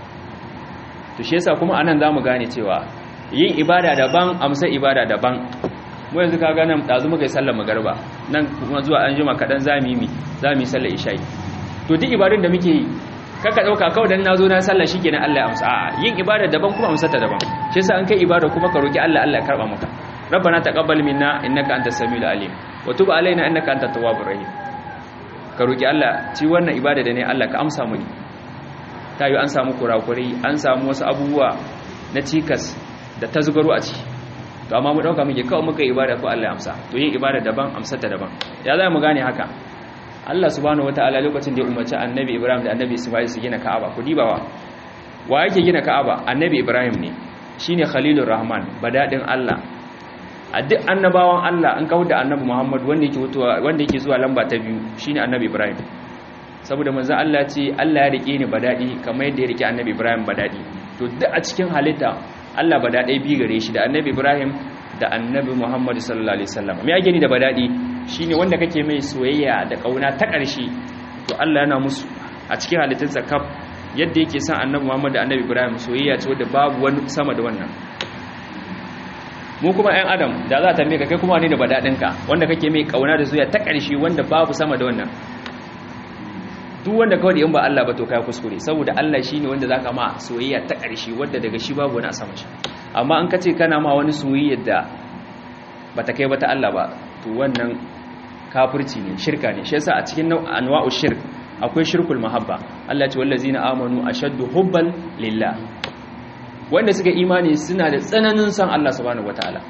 to shi yasa kuma anan zamu gane cewa yin ibada daban amsa ibada daban mu yanzu kaga nan dazu muka yi sallar magariba nan kuma zuwa an jima kadan zamu yi zamu yi sallar isha'i to duk ibadun da muke yi kaka dauka kawai dan nazo na sallah shikenan Allah ya amsa a'a yin ibada daban kuma amsa ta daban shi yasa an kai ibada kuma ka roki Allah Allah ya karba maka rabbana taqabbal minna innaka antas samiul alim wa tub alaina innaka antat tawwabur rahim ka roki Allah ci wannan ibada da ne Allah ka amsa muni tayi an samu kurakurai an samu wasu abubuwa na cikas da tazgaro a ciki to amma mu dauka muke kawai muka ibada ko Allah ya amsa to yin ibada daban amsa ta daban ya za mu gane haka Allah subhanahu wataala lokacin da ya umarci annabi Ibrahim da annabi Ismail su gina Ka'aba ku dibawa wa yake gina Ka'aba annabi Ibrahim ne shine Khalilur Rahman badadin Allah a duk annabawan Allah an kawo da annabi Muhammad wanda yake wutuwa wanda yake zuwa lamba ta biyu shine annabi Ibrahim saboda manzon Allah ce Allah ya rike ni badadi kamar yadda ya rike annabi Ibrahim badadi to duk a cikin halitta Allah badadai bi gare shi da annabi Ibrahim da annabi Muhammad sallallahu alaihi wasallam me yake ni da badadi shine wanda kake mai soyayya da kauna ta ƙarshe to Allah yana musu a cikin halittunsa kaf yadda yake son annabi Muhammad da annabi Ibrahim soyayya ce wadda babu wani sama da wannan mu kuma ɗan adam da za ta meka kai kuma ne da badadinka wanda kake mai kauna da soyayya ta ƙarshe wanda babu sama da wannan duk wanda kawai da in ba Allah ba to kai kuskure saboda Allah shine wanda zaka ma soyayya ta ƙarshe wanda daga shi babu wani a sama shi amma in ka ce kana ma wani soyayya da bata kai bata Allah ba to wannan kafirci ne shirka ne shi yasa a cikin anwa'u shirk akwai shirkul mahabba Allah ya ce wallazina amanu ashaddu hubban lillah wanda suka imani suna da tsananin san Allah subhanahu wataala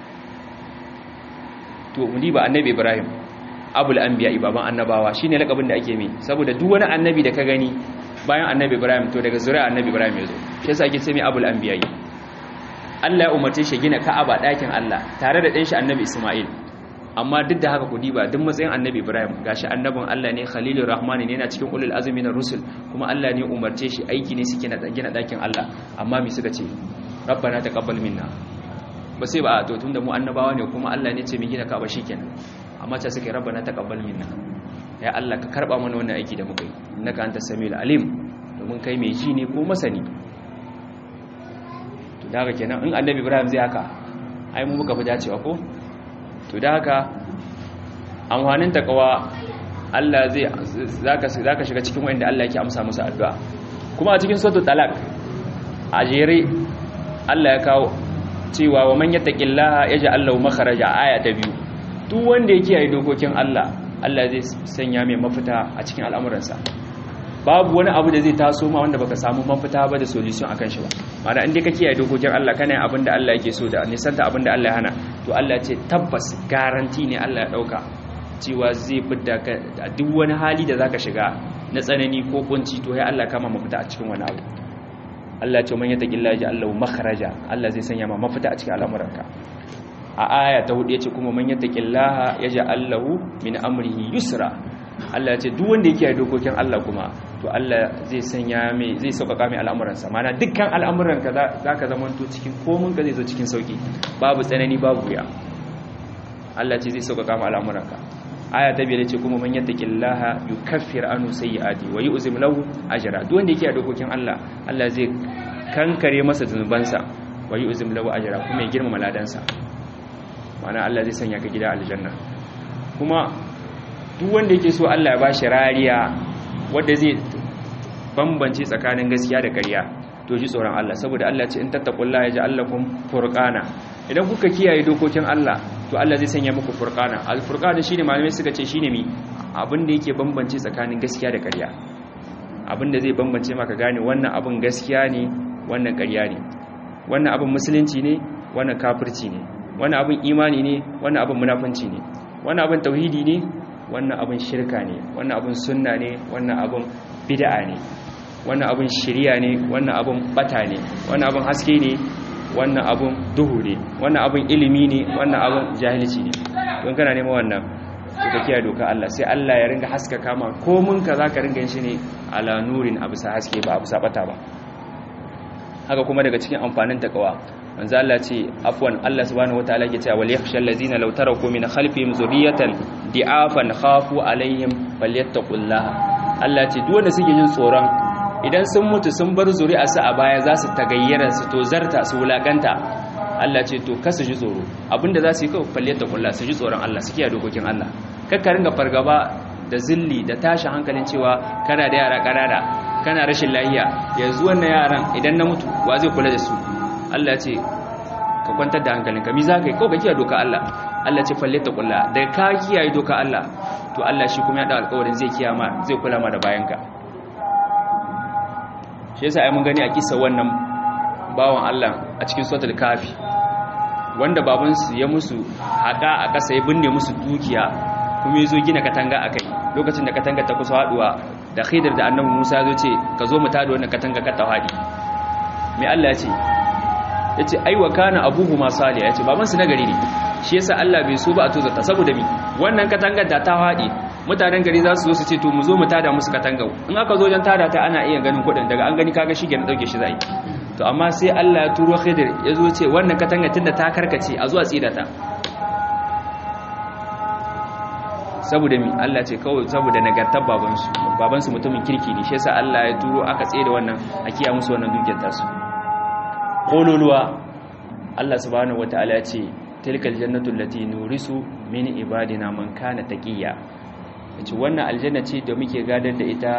to mudi ba annabi Ibrahim abul anbiya baban annabawa shine lakabin da ake mai saboda duk wani annabi da ka gani bayan annabi Ibrahim to daga zuriya annabi Ibrahim yazo shi yasa ake ce mai abul anbiya Allah ya umarce shi gina Ka'aba ɗakin Allah tare da ɗan shi annabi Isma'il amma duk da haka ku diba duk matsayin annabi Ibrahim gashi annabin Allah ne Khalilur Rahman ne yana cikin ulul azmi na rusul kuma Allah ne umarce shi aiki ne suke na gina ɗakin Allah amma me suka ce rabbana taqabbal minna ba sai ba to tunda mu annabawa ne kuma Allah ne ce mu gina Ka'aba shikenan amma ta suke rabbana taqabbal minna ya Allah ka karba mana wannan aiki da muka yi innaka antas samiul alim domin kai mai ji ne ko masani to da haka kenan in annabi Ibrahim zai haka ai mu muka fi dacewa ko to da haka amfanin takawa Allah zai zaka zaka shiga cikin wanda Allah yake amsa musu addu'a kuma a cikin suratul talaq a jere Allah ya kawo cewa wa man yattaqillaha yaj'al lahu makhraja aya ta biyu duk wanda yake yi dokokin Allah Allah zai sanya mai mafita a cikin al'amuransa babu wani abu da zai taso ma wanda baka samu mafita ba da solution akan shi ba ma'ana inda kake yi dokokin Allah kana yin abin da Allah yake so da nisanta abin da Allah ya hana to Allah ya ce tabbas garanti ne Allah ya dauka cewa zai fidda ka a duk wani hali da zaka shiga na tsanani ko kunci to ya Allah kama mafita a cikin wani abu Allah ce man yattaqillaha yaj'al lahu makhraja Allah zai sanya ma mafita a cikin al'amuranka a aya ta hudu yace kuma man yattaqillaha yaj'al lahu min amrihi yusra Allah ce duk wanda yake dokokin Allah kuma to Allah zai sanya mai zai sauƙaƙa mai al'amuransa mana dukkan al'amuranka zaka zamanto cikin komun ka zai zo cikin sauki babu tsanani babu wuya Allah ce zai sauƙaƙa mai al'amuranka aya ta biyar ce kuma man yattaqillaha yukaffir anhu sayyi'ati wa yu'zim lahu ajra duk wanda yake a dokokin Allah Allah zai kankare masa zunubansa wa yu'zim lahu ajra kuma ya girmama ladansa ma'ana Allah zai sanya ka gida aljanna kuma duk wanda yake so Allah ya bashi rariya wanda zai bambance tsakanin gaskiya da ƙarya to ji tsoron Allah saboda Allah ce in tattaqullaha yaj'al lakum furqana idan kuka kiyaye dokokin Allah to Allah zai sanya muku furqana al-furqana shine malamai suka ce shine mi abin da yake bambance tsakanin gaskiya da ƙarya abin da zai bambance maka gane wannan abin gaskiya ne wannan ƙarya ne wannan abin musulunci ne wannan kafirci ne wannan abin imani ne wannan abin munafunci ne wannan abin tauhidi ne wannan abin shirka ne wannan abin sunna ne wannan abin bid'a ne wannan abin shiriya ne wannan abin bata ne wannan abin haske ne wannan abin duhu ne wannan abin ilimi ne wannan abin jahilci ne don kana neman wannan to ka kiyaye doka Allah sai Allah ya ringa haskaka ma komun ka zaka ringa yin shi ne ala nurin abu sa haske ba abu sa bata ba haka kuma daga cikin amfanin takawa manzo Allah ce afwan Allah subhanahu wataala yake cewa wal yakhshal ladina law taraku min khalfihim zurriyatan di'afan khafu alaihim falyattaqullaha Allah ce duk wanda suke jin tsoron idan sun mutu sun bar zuri'arsu a baya za su tagayyara su to zarta su wulakanta Allah ce to kasu ji tsoro abinda za su yi kawai falyattaqullaha su ji tsoron Allah su kiyaye dokokin Allah kakka ringa fargaba da zilli da tashin hankalin cewa kana da yara kanana kana rashin lafiya yanzu wannan yaran idan na mutu wa zai kula da su Allah ce ka kwantar da hankalinka mi za ka yi kawai ka kiyaye doka Allah Allah ce falle ta kula da ka kiyaye doka Allah to Allah shi kuma ya da alƙawarin zai kiyama zai kula ma da bayanka shi yasa ai mun gani a kissa wannan bawan Allah a cikin suratul kafi wanda baban su ya musu hada a kasa ya binne musu dukiya kuma yazo gina katanga akai lokacin da katanga ta kusa haduwa da Khidir da Annabi Musa zo ce ka zo mu tada wannan katanga ka tawadi me Allah ya ce ya ce aiwa kana abubu ma saliya ya ce babansu na gari ne shi yasa Allah bai so ba a tozarta saboda mi wannan katangar da ta haɗe mutanen gari za su zo su ce to mu zo mu tada musu katangar in aka zo don tada ta ana iya ganin kuɗin daga an gani kaga shi na ɗauke shi zai to amma sai Allah ya turo Khidir ya zo ce wannan katangar tunda ta karkace a zuwa tsira ta saboda mi Allah ce kawai saboda nagartar babansu babansu mutumin kirki ne shi yasa Allah ya turo aka tsaye da wannan a kiya musu wannan dukiyar tasu kololuwa Allah subhanahu wataala ya ce tilkal jannatu allati nurisu min ibadina man kana taqiya yace wannan aljanna ce da muke gadar da ita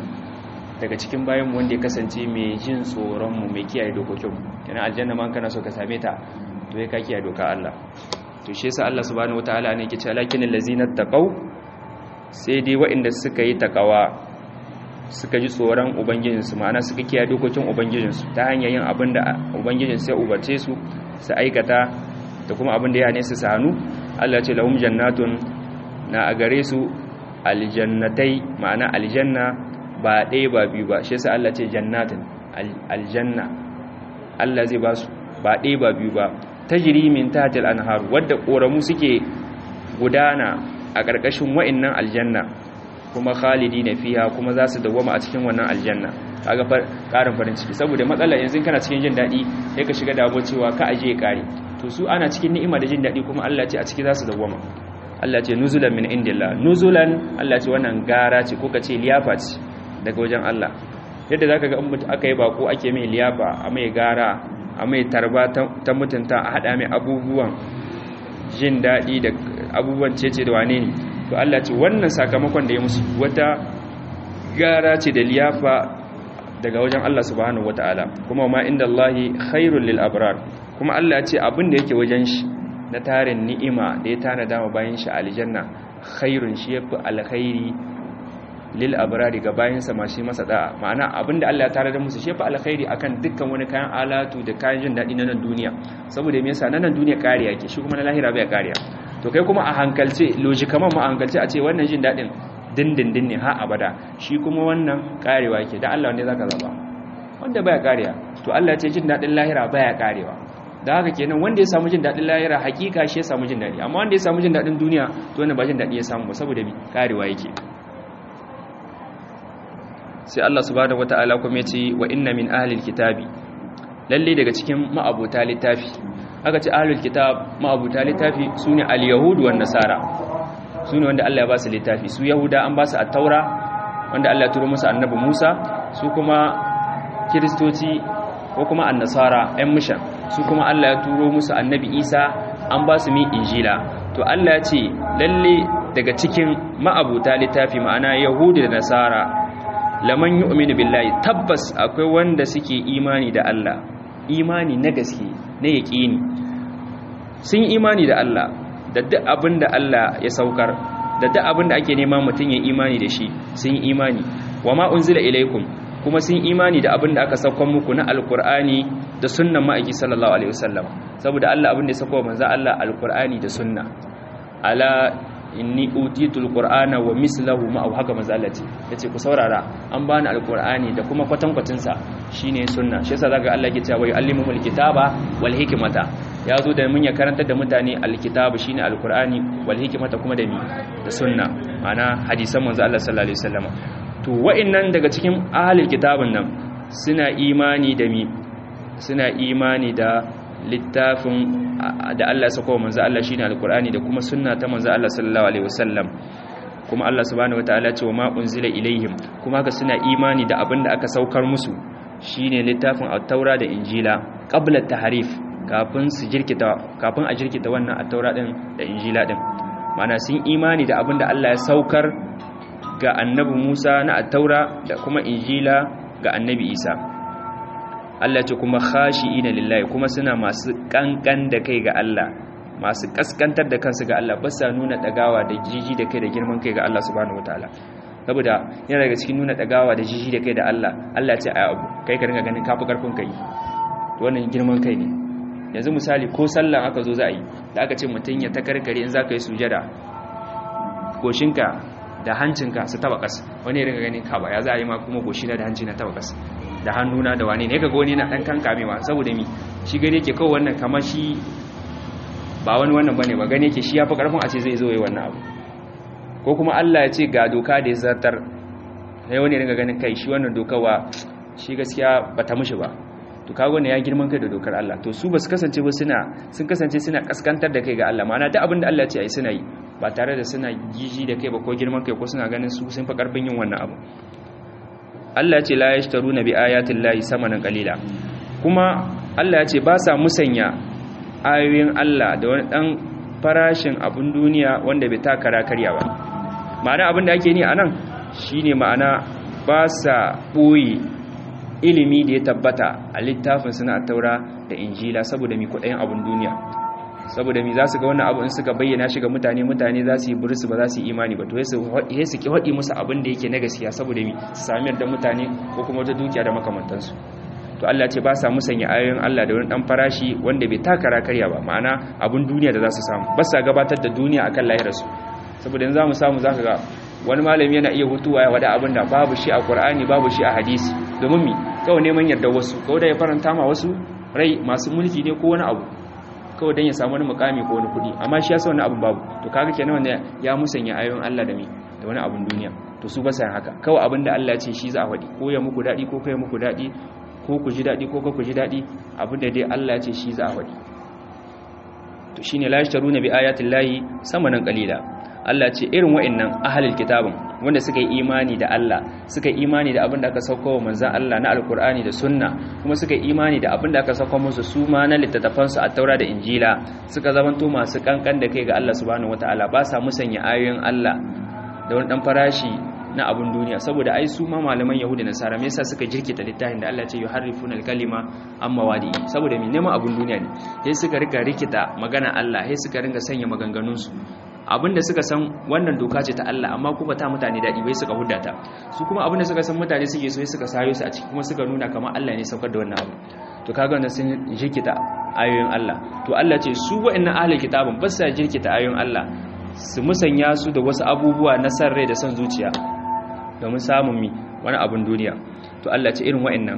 daga cikin bayan mu wanda ya kasance mai jin tsoron mu mai kiyaye dokokin mu yana aljanna man kana so ka same ta to ya ka kiyaye doka Allah to shi yasa Allah subhanahu wataala ne yake cewa lakinal ladzina taqaw sai dai waɗanda suka yi takawa suka ji tsoron ubangijinsu ma'ana suka kiyaye dokokin ubangijinsu ta hanyar yin abin da ubangijinsu ya ubarce su su aikata da kuma abin da ya hane su su hannu Allah ce lahum jannatun na a gare su aljannatai ma'ana aljanna ba ɗaya ba biyu ba shi yasa Allah ce jannatin aljanna Allah zai ba su ba ɗaya ba biyu ba tajri min tahtil anhar wadda koramu suke gudana a ƙarƙashin wa'annan aljanna kuma khalidi na fiha kuma za su dawwama a cikin wannan aljanna kaga ƙarin farin ciki saboda matsala yanzu kana cikin jin daɗi sai ka shiga damuwa cewa ka aje ya ƙare to su ana cikin ni'ima da jin daɗi kuma Allah ce a ciki za su dawwama Allah ce nuzulan min indillah nuzulan Allah ce wannan gara ce ko ka ce liyafa ce daga wajen Allah yadda zaka ga in aka yi bako ake mai liyafa a mai gara a mai tarba ta mutunta a hada mai abubuwan jin daɗi da abubuwan cece da wane ne to Allah ce wannan sakamakon da ya musu wata gara ce da liyafa daga wajen Allah subhanahu wataala kuma ma inda Allahi khairul lil abrar kuma Allah ce abin da yake wajen shi na tarin ni'ima da ya tana dama bayan shi aljanna khairun shi yafi alkhairi lil abrari ga bayan sa mashi masa da'a ma'ana abin da Allah ya tare da musu shi yafi alkhairi akan dukkan wani kayan alatu da kayan jin daɗi na nan duniya saboda me yasa na nan duniya kariya ke shi kuma na lahira bai kariya to kai kuma a hankalce logikaman ma a hankalce a ce wannan jin daɗin dindindin ne ha abada shi kuma wannan karewa ke da Allah wanda zaka zaba wanda baya kariya to Allah ce jin daɗin lahira baya karewa da haka kenan wanda ya samu jin daɗin lahira hakika shi ya samu jin daɗi amma wanda ya samu jin daɗin duniya to wannan ba jin daɗi ya samu ba saboda bi karewa yake sai Allah subhanahu wataala kuma ya ce wa inna min ahlil kitabi lalle daga cikin ma'abuta littafi aka ce ahlul kitab ma'abuta littafi sune al-yahudu wan nasara sune wanda Allah ya ba su littafi su yahuda an ba su at-taura wanda Allah ya turo musu annabi Musa su kuma kiristoci ko kuma an-nasara ɗan mishan su kuma Allah ya turo musu annabi Isa an ba su mi injila to Allah ya ce lalle daga cikin ma'abuta littafi ma'ana yahudu da nasara laman yu'minu billahi tabbas akwai wanda suke imani da Allah imani na gaske na yaƙini sun yi imani da Allah da duk abin da Allah ya saukar da duk abin da ake nema mutum ya imani da shi sun yi imani wa ma unzila ilaikum kuma sun imani da abin da aka saukar muku na alkur'ani da sunnan ma'aiki sallallahu alaihi wasallam saboda Allah abin da ya sauko manzo Allah alkur'ani da sunna ala inni utitul qur'ana wa mislahu ma haka manzo Allah ce yace ku saurara an bani alkur'ani da kuma kwatankwacin sa shine sunna shi yasa zaka Allah ke cewa wa yu'allimul kitaba wal hikmata ya zo da mun ya karantar da mutane alkitabu shine alkur'ani wal hikmata kuma da mi da sunna ma'ana hadisan manzo Allah sallallahu alaihi wasallam to wa'annan daga cikin ahlul kitabun nan suna imani da mi suna imani da littafin da Allah ya sako manzo Allah shine alkur'ani da kuma sunna ta manzo Allah sallallahu alaihi wasallam kuma Allah subhanahu wataala ce wa ma unzila ilaihim kuma haka suna imani da abin da aka saukar musu shine littafin at-taura da injila qabla tahrif kafin su jirkita kafin a jirkita wannan at-taura din da injila din mana sun imani da abin da Allah ya saukar ga annabi Musa na at-taura da kuma injila ga annabi Isa Allah ce kuma khashi'ina lillahi kuma suna masu kankan da kai ga Allah masu kaskantar da kansu ga Allah ba sa nuna dagawa da jiji da kai da girman kai ga Allah subhanahu wataala saboda yana daga cikin nuna dagawa da jiji da kai da Allah Allah ce ai abu kai ka ringa ganin kafi karfin kai wannan girman kai ne yanzu misali ko sallan aka zo za a yi da aka ce mutum ya takarkare in za ka yi sujada goshinka da hancinka su taba kas wani ya ringa ganin ka ba ya za a yi ma kuma goshina da hanci na taba kas da hannuna da wani ne kaga wani na dan kankamewa saboda mi shi gane yake kawai wannan kamar shi ba wani wannan bane ba gane yake shi yafi karfin a ce zai zo yi wannan abu ko kuma Allah ya ce ga doka da ya zartar sai wani ringa ganin kai shi wannan dokawa shi gaskiya bata mishi ba to kaga wannan ya girman kai da dokar Allah to su basu kasance ba suna sun kasance suna kaskantar da kai ga Allah ma'ana duk abin da Allah ya ce ai suna yi ba tare da suna giji da kai ba ko girman kai ko suna ganin su sun fi karfin yin wannan abu Allah ce la yashtaruna bi ayatin lahi samanan qalila kuma Allah ya ce ba sa musanya ayoyin Allah da wani dan farashin abun duniya wanda bai takara karya ba ma'ana abin da ake ni anan shine ma'ana ba sa boye ilimi da ya tabbata a littafin suna taura da injila saboda mi kudayen abin duniya saboda mi za su ga wannan abu in suka bayyana shi ga mutane mutane za su yi burisu ba za su yi imani ba to ya su ki haɗi musu abin da yake na gaskiya saboda mi su sami da mutane ko kuma wata dukiya da makamantansu to Allah ce ba sa musanya ayoyin Allah da wani dan farashi wanda bai takara karya ba ma'ana abin duniya da za su samu ba sa gabatar da duniya akan lahirarsu saboda yanzu za mu samu zaka ga wani malami yana iya hutuwa ya wada abin da babu shi a Qur'ani babu shi a hadisi domin mi kawai neman yarda wasu kawai da ya faranta ma wasu rai masu mulki ne ko wani abu kawai don ya samu wani mukami ko wani kudi amma shi ya sa wani abin babu to kaga kenan wanda ya musanya ayoyin Allah da mi da wani abin duniya to su ba sa haka kawai abin da Allah ya ce shi za a faɗi ko ya muku daɗi ko kai muku daɗi ko ku ji daɗi ko ku ji daɗi abin da dai Allah ya ce shi za a faɗi to shine la yashtaruna bi ayatin lahi samanan qalila Allah ce irin wa'annan ahlul kitabin wanda suka yi imani da Allah suka yi imani da abin da aka sauko wa manzon Allah na alkur'ani da sunna kuma suka yi imani da abin da aka sauko musu su ma na littattafan su a taura da injila suka zamanto masu kankan da kai ga Allah subhanahu wataala ba sa musanya ayoyin Allah da wani dan farashi na abun duniya saboda ai su ma malaman yahudi da nasara me yasa suka jirkita littafin da Allah ya ce yuharrifuna al-kalima amma wadi saboda me neman abun duniya ne sai suka rika rikita magana Allah sai suka ringa sanya maganganun su abinda suka san wannan doka ce ta Allah amma kuma ta mutane dadi bai suka huddata su kuma abinda suka san mutane suke so sai suka sayo su a ciki kuma suka nuna kamar Allah ne saukar da wannan abu to kaga wannan sun jirkita ayoyin Allah to Allah ce su wa'annan ahlul kitabun ba sa jirkita ayoyin Allah su musanya su da wasu abubuwa na san rai da son zuciya domin samun mi wani abun duniya to Allah ce irin wa'annan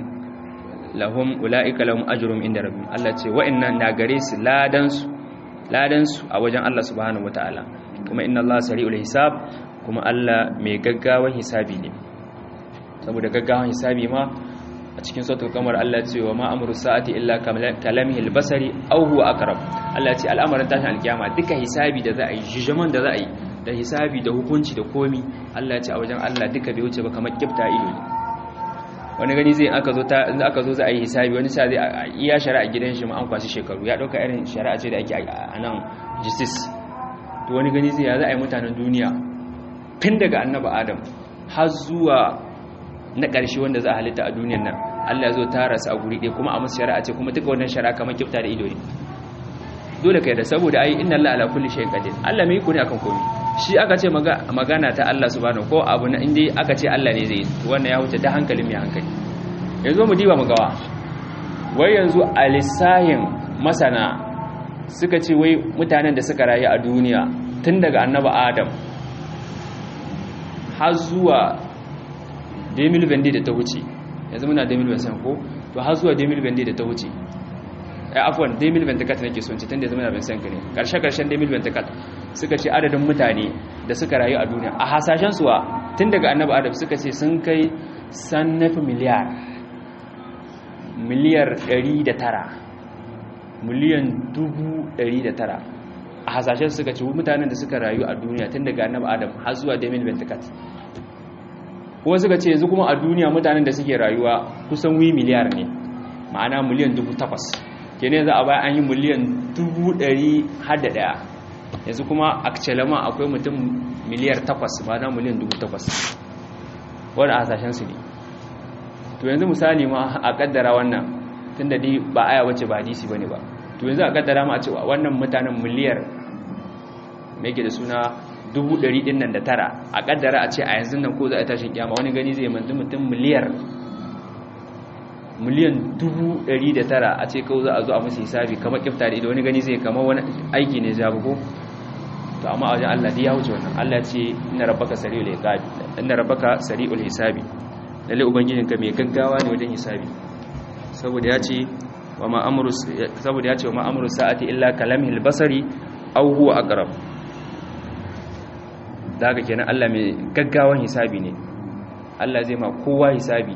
lahum ulaika lahum ajrum inda rabbihim Allah ce wa'annan na gare su ladan su ladan su a wajen Allah subhanahu wataala kuma inna Allah sari'ul hisab kuma Allah mai gaggawan hisabi ne saboda gaggawan hisabi ma a cikin sautul kamar Allah ce wa ma amru sa'ati illa kalamihi albasari aw huwa aqrab Allah ce al'amarin tashin alkiyama duka hisabi da za a yi jijaman da za a yi da hisabi da hukunci da komi Allah ce a wajen Allah duka bai wuce ba kamar kifta ido ne wani gani zai aka zo ta in aka zo za a yi hisabi wani sa zai iya shari'a gidan shi ma an kwasi shekaru ya dauka irin shari'a ce da ake a nan justice to wani gani zai ya za a yi mutanen duniya tun daga annabi adam har zuwa na ƙarshe wanda za a halitta a duniyan nan Allah zo tara su a guri ɗaya kuma a musu shari'a ce kuma duka wannan shari'a kamar kifta da ido ne dole kai da saboda ai inna Allah ala kulli shay'in qadir Allah mai iko ne akan komai shi aka ce magana ta Allah subhanahu ko abu na inda aka ce Allah ne zai wannan ya wuce da hankalin mai hankali yanzu mu diba mu gawa wai yanzu a lissahin masana suka ce wai mutanen da suka rayu a duniya tun daga annabi Adam har zuwa 2020 da ta wuce yanzu muna 2020 ko to har zuwa 2020 da ta wuce ai afwan 2024 nake son ce tunda yanzu muna 2020 ne karshe karshen 2024 suka ce adadin mutane da suka rayu a duniya a hasashen suwa tun daga annabi adam suka ce sun kai sannafi miliyar miliyar 109 miliyan 109 a hasashen suka ce mutanen da suka rayu a duniya tun daga annabi adam har zuwa 2024 kuma suka ce yanzu kuma a duniya mutanen da suke rayuwa kusan wi miliyar ne ma'ana miliyan 8,000 ke ne za a bayan an yi miliyan 100 har da daya yanzu kuma a celama akwai mutum miliyar 8 ma'ana miliyan 8,000 wadda a hasashensu ne to yanzu misali ma a kaddara wannan tun da ba aya wacce ba hadisi ba ne ba to yanzu a kaddara ma a cewa wannan mutanen miliyar mai ke da suna dubu ɗari ɗin nan da tara a ƙaddara a ce a yanzu nan ko za a tashin kyama wani gani zai manzu mutum miliyar miliyan dubu ɗari da tara a ce kawo za a zo a musu hisabi kamar kifta da ido wani gani zai kama wani aiki ne ya buko to amma a wajen Allah ya wuce wannan Allah ce ina rabbaka sari'ul hisabi ina rabbaka sari'ul hisabi lalle ubangijinka mai gaggawa ne wajen hisabi saboda ya ce wa ma amru saboda ya ce wa ma amru sa'ati illa kalamhil basari aw huwa aqrab da haka kenan Allah mai gaggawan hisabi ne Allah zai ma kowa hisabi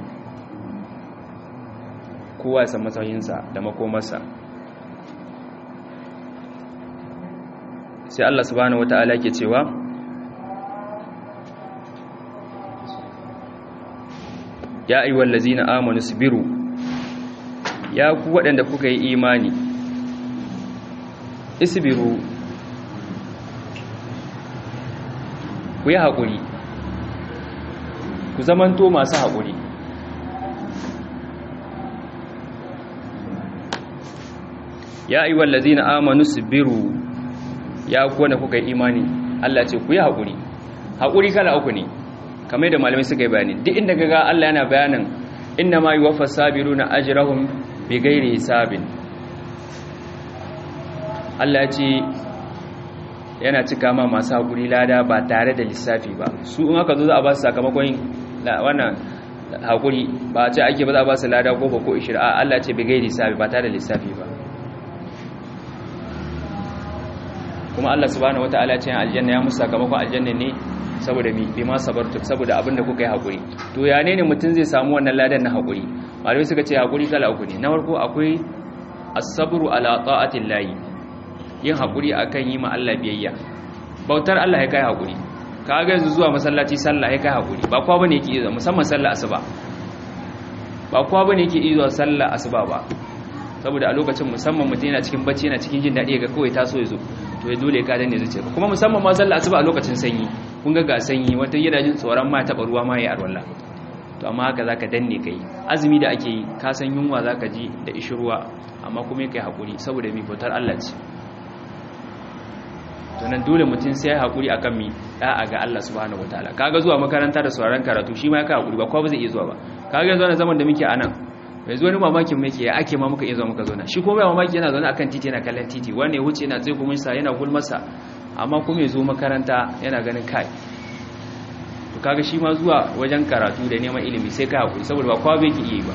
kowa san matsayinsa da makomarsa sai Allah subhanahu wata'ala ke cewa ya ayyuhal ladzina amanu sabiru ya ku waɗanda kuka yi imani isbiru ku yi haƙuri ku zamanto masu haƙuri ya yi wallazi na amanu su biru ya kuwa kuka yi imani Allah ce ku yi haƙuri haƙuri kala uku ne kamar da malamai suka yi bayani duk inda gaga Allah yana bayanin inna ma yi wafa sabiru na ajirahun bi gairi hisabin Allah ce yana cika ma masu haƙuri lada ba tare da lissafi ba su in aka zo za a ba su sakamakon wannan haƙuri ba a ce ake ba za a ba su lada ko ba ko ishir a Allah ce bi gairi hisabi ba tare da lissafi ba kuma Allah subhanahu wataala ce aljanna ya musu sakamakon aljanna ne saboda bi ma sabartu saboda abin da kuka yi hakuri to ya ne ne mutum zai samu wannan ladan na hakuri malamai suka ce hakuri kala uku ne na farko akwai as-sabru ala ta'atil lahi yin hakuri akan yi ma Allah biyayya bautar Allah ya kai hakuri kaga yanzu zuwa masallaci sallah ya kai hakuri ba kowa bane yake zuwa musamman sallah asuba ba kowa bane yake zuwa sallah asuba ba saboda a lokacin musamman mutum yana cikin bacci yana cikin jin daɗi ga kawai taso ya zo to ya dole ka danne zuciya kuma musamman ma sallah asuba a lokacin sanyi kun ga ga sanyi wata yana jin tsoron ma taɓa ruwa ma ya arwalla to amma haka zaka danne kai azumi da ake yi ka san yunwa zaka ji da ishirwa amma kuma kai hakuri saboda mi bautar Allah ce to nan dole mutum sai ya hakuri akan mi da'a ga Allah subhanahu wataala kaga zuwa makaranta da sauraron karatu shi ma ya kai hakuri ba kowa ba zai iya zuwa ba kaga yanzu wannan zaman da muke a nan yanzu wani mamakin muke ya ake ma muka iya zuwa muka zauna shi kuma mamaki yana zaune akan titi yana kallon titi wanda ya wuce yana tsaye kuma sa yana gulmasa amma kuma ya zo makaranta yana ganin kai to kaga shi ma zuwa wajen karatu da neman ilimi sai ka hakuri saboda ba kowa bai ki iya ba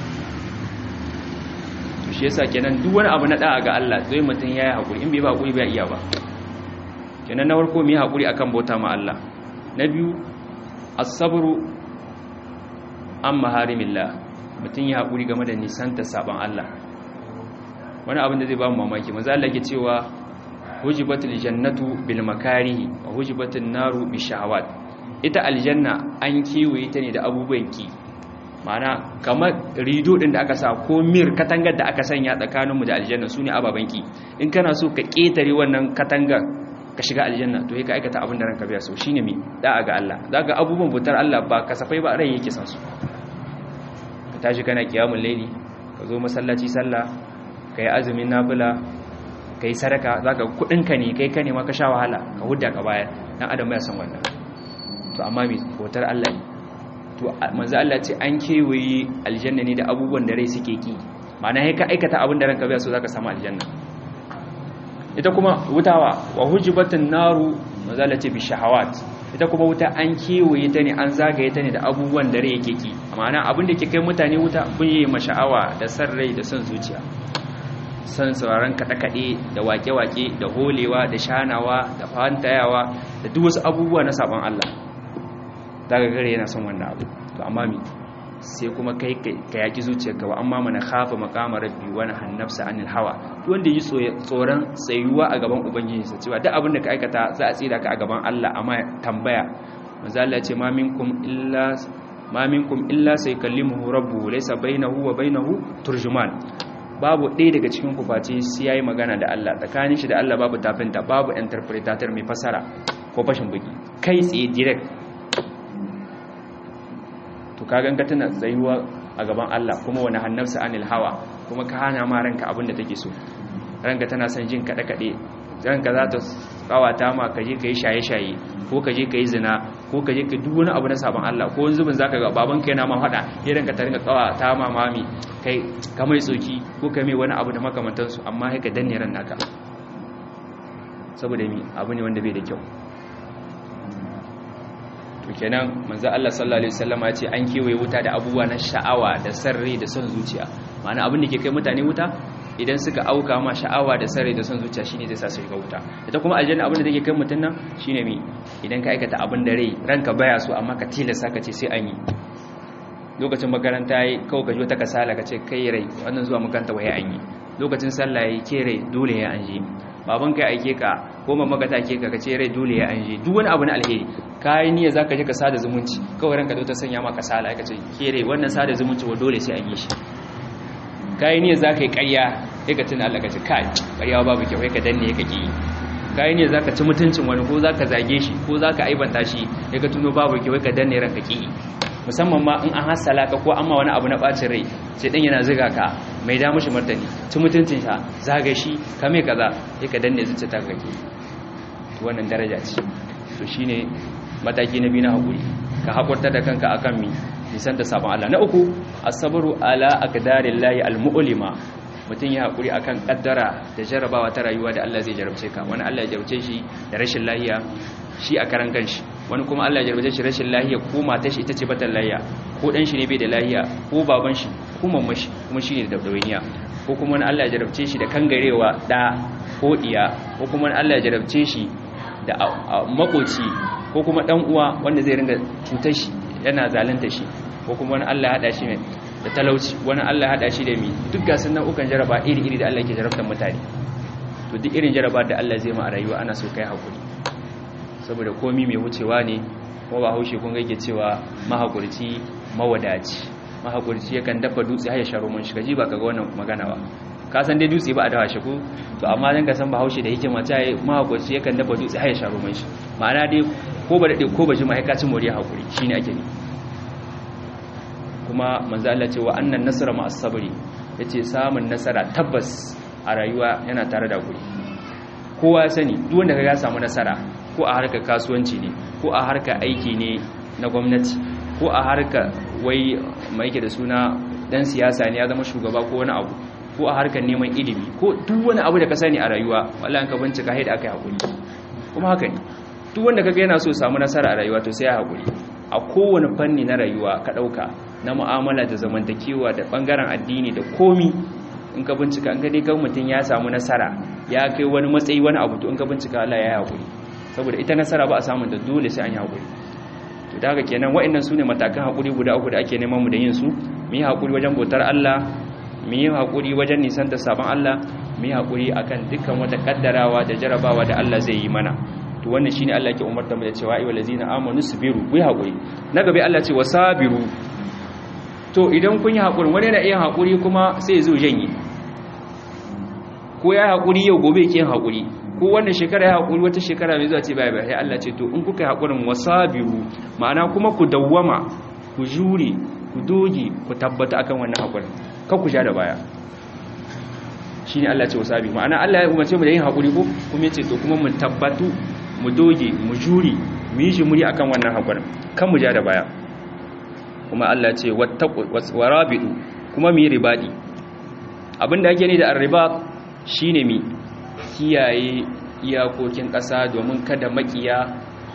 to shi yasa kenan duk wani abu na da'a ga Allah zai mutum yayi hakuri in bai ba hakuri bai iya ba kenan na farko mu yi hakuri akan bauta ma Allah na biyu as-sabru an maharimillah mutum ya haƙuri game da nisanta sabon Allah wani abin da zai ba mu mamaki maza Allah ke cewa hujibatul jannatu bil makarihi wa hujibatul naru bi shahawat ita aljanna an kiwaye ta ne da abubuwan ki ma'ana kamar rido din da aka sa ko mir katangar da aka sanya tsakaninmu da aljanna sune ababan ki in kana so ka ketare wannan katangar ka shiga aljanna to ka aikata abin da ranka biya so shine mi da'a ga Allah zaka abubuwan butar Allah ba kasafai ba rai yake san su ka tashi kana kiyamul laili ka zo masallaci sallah kai azumin nafila kai sadaka zaka kudin ka ne kai ka ne ma ka sha wahala ka hudda ka bayar dan adam ya san wannan to amma mi bautar Allah ne to manzo Allah ce an kewaye aljanna ne da abubuwan da rai suke ki ma'ana sai ka aikata abin da ranka biya so zaka samu aljanna ita kuma wutawa wa hujibatin naru mazala ce bi shahawat ita kuma wuta an kewaye ta ne an zagaye ta ne da abubuwan da rai yake ki ma'ana abin da ke kai mutane wuta kun yi masha'awa da san rai da son zuciya san sauraron kaɗe-kaɗe da wake-wake da holewa da shanawa da fantayawa da duk wasu abubuwa na sabon Allah daga gare yana son wannan abu to amma mi sai kuma kai ka yaki zuciyarka wa amma mana khafa maqama rabbi wa nahannafsa anil hawa wanda yi tsoron tsayuwa a gaban ubangiji sa cewa duk abin da ka aikata za a tsira ka a gaban Allah amma tambaya manzo Allah ce ma minkum illa ma minkum illa saykallimuhu rabbuhu laysa bainahu wa bainahu turjuman babu ɗaya daga cikin ku face sai yayi magana da Allah tsakanin shi da Allah babu tafinta babu interpretator mai fasara ko fashin bugi kai tsaye direct to kagan ka tana tsayuwa a gaban Allah kuma wani hannarsa anil hawa kuma ka hana ma ranka abin da take so ranka tana son jin kaɗe kaɗe ranka za ta kawata ma ka je ka yi shaye shaye ko ka je ka yi zina ko ka je ka duk wani abu na sabon Allah ko wani zubin zaka ga baban ka yana ma faɗa ya ranka ta rinka kawata ma mami kai ka mai tsoki ko ka mai wani abu da makamantansu amma sai ka danne ran naka saboda mi abu ne wanda bai da kyau to kenan manzo Allah sallallahu alaihi wasallam ya ce an kewaye wuta da abubuwa na sha'awa da sarri da son zuciya ma'ana abin da ke kai mutane wuta idan suka auka ma sha'awa da sarri da son zuciya shine zai sa su shiga wuta ita kuma aljanna abin da take kai mutun nan shine me idan ka aikata abin da rai ranka baya so amma ka tilasta ka ce sai an yi lokacin makaranta yi kawai ka ji wata kasala ka ce kai rai wannan zuwa makaranta waye an yi lokacin sallah yi ke rai dole ya an yi baban ka aike ka ko mamma ka take ka kace rai dole ya anje duk wani abu na alheri kai niyya zaka je ka sada zumunci kawai ranka ta sanya maka sala ka ce ke rai wannan sada zumunci wa dole sai an yi shi kai niyya zaka yi ƙarya sai ka tuna Allah ka ce kai ƙarya babu kyau kai ka danne ka ki kai ne zaka ci mutuncin wani ko zaka zage shi ko zaka aibanta shi ya ka tuno babu ki wai ka danne ranka ki musamman ma in an hasala ka ko amma wani abu na bacin rai sai dan yana ziga ka mai da mushi martani ci mutuncin sa zaga shi ka mai kaza sai ka danne zuciya ta kake to wannan daraja ce to shine mataki na biyu na hakuri ka hakurta da kanka akan mi nisan da sabon Allah na uku as-sabru ala aqdarillahi al-mu'lima mutum ya haƙuri a kan ƙaddara da jarabawa ta rayuwa da Allah zai jarabce ka wani Allah ya jarabce shi da rashin lahiya shi a karan kanshi wani kuma Allah ya jarabce shi rashin lahiya ko matar shi ita ce batan lahiya ko ɗan shi ne bai da lahiya ko baban shi ko mamman shi kuma shi ne da dawainiya ko kuma wani Allah ya jarabce shi da kangarewa ɗa ko ɗiya ko kuma wani Allah ya jarabce shi da makoci ko kuma ɗan uwa wanda zai ringa cutar shi yana zalunta shi ko kuma wani Allah ya haɗa shi da talauci wani Allah haɗa shi da mi duk gasun nau'ukan jaraba iri-iri da Allah ke jarabtar mutane to duk irin jaraba da Allah zai ma a rayuwa ana so kai hakuri saboda komi mai wucewa ne kuma ba haushe kun gaike cewa mahakurci mawadaci mahakurci yakan dafa dutse har ya sharo mun shiga ji ba kaga wannan magana ba ka san dai dutse ba a dawa shi ko to amma dan ka san ba haushe da hikima ta yi mahakurci yakan dafa dutse har ya sharo mun shi ma'ana dai ko ba dade ko ba ji mahaikacin moriya hakuri shine ake nufi kuma manzo Allah ce wa annan nasara ma as-sabri yace samun nasara tabbas a rayuwa yana tare da guri kowa ya sani duk wanda kaga ya samu nasara ko a harkar kasuwanci ne ko a harkar aiki ne na gwamnati ko a harkar wai mai yake da suna dan siyasa ne ya zama shugaba ko wani abu ko a harkar neman ilimi ko duk wani abu da ka sani a rayuwa wallahi ka bincika haida akai hakuri kuma haka ne duk wanda kaga yana so samu nasara a rayuwa to sai ya hakuri a kowane fanni na rayuwa ka dauka na mu'amala da zamantakewa da bangaren addini da komi in ka bincika in ka dai kan mutum ya samu nasara ya kai wani matsayi wani abu to in ka bincika Allah ya haƙuri saboda ita nasara ba a samun da dole sai an yi haƙuri to da haka kenan wa'annan su ne matakan haƙuri guda uku da ake neman mu da yin su mu yi haƙuri wajen bautar Allah mu yi haƙuri wajen nisan da sabon Allah mu yi haƙuri akan dukkan wata kaddarawa da jarabawa da Allah zai yi mana to wannan shine Allah yake umarta mu da cewa ayyuhal ladzina amanu sabiru ku yi haƙuri na gaba Allah ce wasabiru to idan kun yi haƙuri wani na iya haƙuri kuma sai zo janye ko ya haƙuri yau gobe ke yin haƙuri ko wannan shekara ya haƙuri wata shekara mai zuwa ce bai bai Allah ce to in kuka yi haƙurin wasabiru ma'ana kuma ku dawwama ku jure ku doge ku tabbata akan wannan haƙurin kan ku sha da baya shine Allah ce wasabi ma'ana Allah ya umarce mu da yin haƙuri ko kuma yace to kuma mu tabbatu mu doge mu jure mu yi jimuri akan wannan haƙurin kan mu ja da baya kuma Allah ce warabidu kuma mu yi ribadi abinda ake ni da arribat shine mi kiyaye iyakokin ƙasa domin kada makiya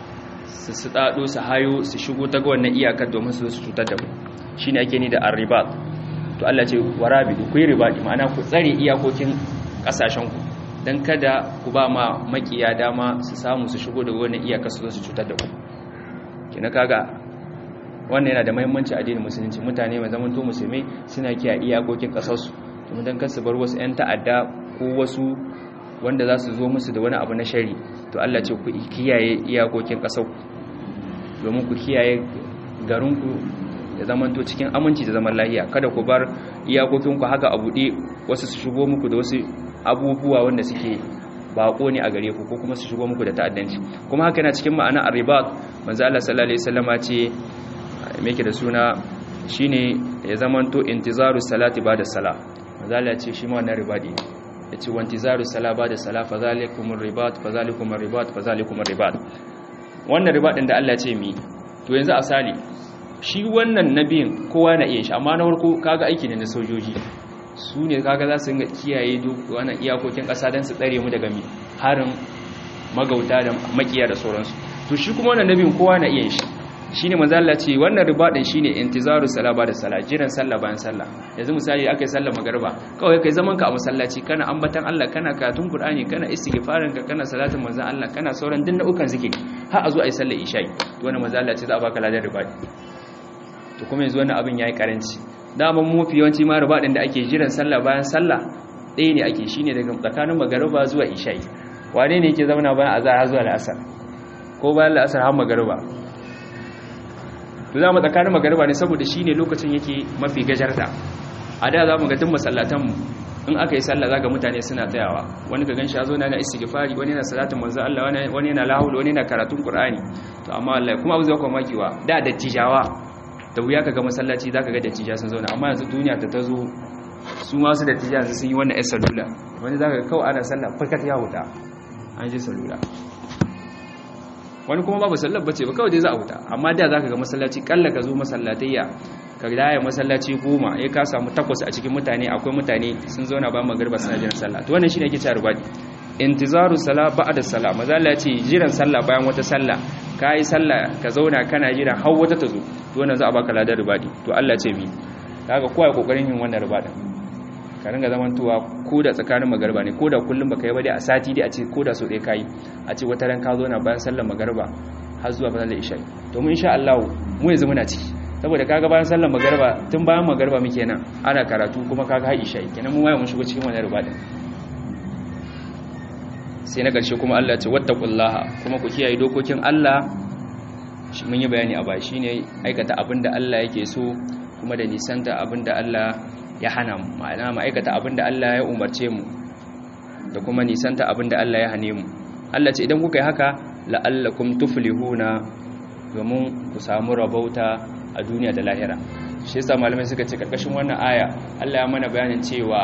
su su dado su hayo su shigo ta ga wannan iyakar domin su su cutar da mu shine ake ni da arribat to Allah ce warabidu ku yi ribadi ma'ana ku tsare iyakokin ƙasashen ku dan kada ku ba ma makiya dama su samu su shigo daga wannan iyakar su su cutar da ku kina kaga wannan yana da mahimmanci a addinin musulunci mutane mai zaman to musulmai suna kiyaye iyakokin kasarsu domin dan kasu bar wasu 'yan ta'adda ko wasu wanda za su zo musu da wani abu na shari to Allah ce ku kiyaye iyakokin kasar domin ku kiyaye garinku ya zaman to cikin aminci da zaman lahiya kada ku bar iyakokinku haka a buɗe wasu su shigo muku da wasu abubuwa wanda suke bako ne a gare ku ko kuma su shigo muku da ta'addanci kuma haka yana cikin ma'ana arribat manzo Allah sallallahu alaihi wasallama ce meke da suna shine ya zamanto intizaru salati bada sala mazala ce shi ma wannan ribadi ya ce wa intizaru sala bada sala fa zalikumur ribat fa zalikumur ribat fa zalikumur ribat wannan ribadin da Allah ce mi to yanzu asali shi wannan nabiyin kowa na iya shi amma na farko kaga aiki ne na sojoji su ne kaga za su kiyaye duk wannan iyakokin ƙasa don su tsare mu daga mi harin magauta da makiya da sauransu to shi kuma wannan nabiyin kowa na iya shi shine manzo Allah ce wannan ribadin shine intizaru salaba da sala jiran sallah bayan sallah yanzu misali akai sallar magriba kawai kai zaman ka a masallaci kana ambatan Allah kana karatun Qur'ani kana istighfarin ka kana salatin manzo Allah kana sauran din nau'ukan zikiri har a zo ayi sallar isha'i to wannan manzo Allah ce za a baka ladan ribadi to kuma yanzu wannan abin yayi karanci daman mafi yawanci ma ribadin da ake jiran sallah bayan sallah ɗaya ne ake shine daga tsakanin magriba zuwa isha'i wane ne yake zama bayan azhar zuwa al'asar ko bayan al'asar har magriba to za mu tsakanin magariba ne saboda shi ne lokacin yake mafi gajarta a da za mu ga tun masallatanmu in aka yi sallah zaka mutane suna tsayawa wani ka ganshi yazo na na istighfari wani na salatin manzo Allah wani na lahul wani na karatun qur'ani to amma Allah kuma abu zai kuma makiwa da dattijawa da wuya kaga masallaci zaka ga dattija sun zauna amma yanzu duniya ta tazo su ma su dattija sun yi wannan salula wani zaka ga kawai ana sallah fakat ya huta an je salula wani kuma babu sallar bace ba kawai dai za a huta amma da zaka ga masallaci kalla ka zo masallatayya ka daya masallaci goma ya ka samu takwas a cikin mutane akwai mutane sun zauna ba magarba suna jiran sallah to wannan shine yake cewa rubadi intizaru sala ba'da sala maza Allah ya ce jiran sallah bayan wata sallah kai sallah ka zauna kana jira har wata ta zo to wannan za a baka ladan rubadi to Allah ce mi kaga kowa ya kokarin yin wannan rubadin ka ringa zamantowa ko da tsakanin magarba ne ko da kullum baka yi ba dai a sati dai a ce ko da so ɗaya kai a ce wata ran ka zo na bayan sallar magarba har zuwa sallar isha to mu insha Allah mu yanzu muna ciki saboda kaga bayan sallar magarba tun bayan magarba muke nan ana karatu kuma kaga har isha kenan mu waye mun shigo cikin wannan rubadin sai na ƙarshe kuma Allah ce wattaqullaha kuma ku kiyaye dokokin Allah shi mun yi bayani a baya shine aikata abinda Allah yake so kuma da nisanta abinda Allah ya hana mu ma'ana mu aikata abinda Allah ya umarce mu da kuma nisanta abinda Allah ya hane mu Allah ce idan kuka yi haka la'allakum tuflihuna domin ku samu rabauta a duniya da lahira shi yasa malamai suka ce karkashin wannan aya Allah ya mana bayanin cewa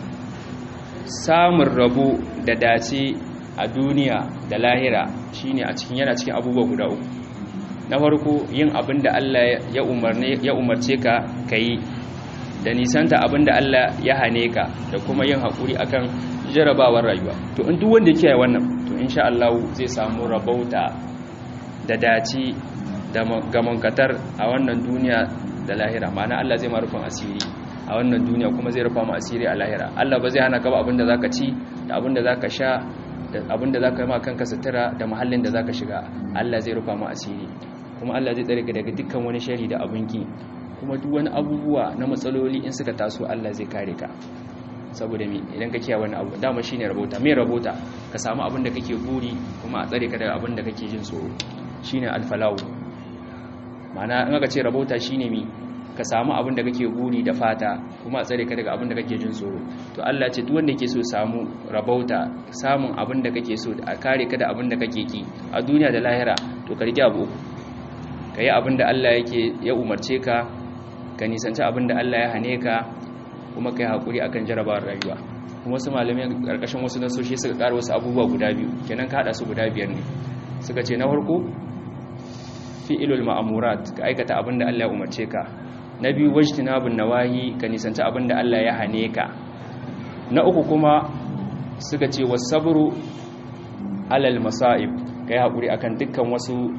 samun rabo da dace a duniya da lahira shine a cikin yana cikin abubuwa guda uku na farko yin abin da Allah ya umarne ya umarce ka kai da nisanta abin da Allah ya hane ka da kuma yin hakuri akan jarabawar rayuwa to in duk wanda yake wannan to insha Allah zai samu rabauta da dace da gamankatar a wannan duniya da lahira ma'ana Allah zai ma rufin asiri a wannan duniya kuma zai rufa mu asiri a lahira Allah ba zai hana ka ba abinda zaka ci da abinda zaka sha da abinda zaka yi ma kanka sutura da mahallin da zaka shiga Allah zai rufa mu asiri kuma Allah zai tsare ka daga dukkan wani shari da abinki kuma duk wani abubuwa na matsaloli in suka taso Allah zai kare ka saboda me idan ka kiyaye wani abu dama shine rabota me rabota ka samu abin da kake buri kuma a tsare ka daga abin da kake jin tsoro shine alfalahu ma'ana in aka ce rabota shine mi ka samu abin da kake buri da fata kuma a tsare ka daga abin da kake jin tsoro to Allah ce duk wanda yake so samu rabauta samun abin da kake so a kare ka da abin da kake ki a duniya da lahira to ka rike abu ka yi abin da Allah yake ya umarce ka ka nisanci abin da Allah ya hane ka kuma ka yi haƙuri akan jarabawar rayuwa kuma wasu malamai ƙarƙashin wasu nasoshi suka ƙara wasu abubuwa guda biyu kenan ka haɗa su guda biyar ne suka ce na farko fi'ilul ma'amurat ka aikata abin da Allah ya umarce ka na biyu wajtinabun nawahi ka nisanci abin da Allah ya hane ka na uku kuma suka ce wasabru alal masa'ib kai hakuri akan dukkan wasu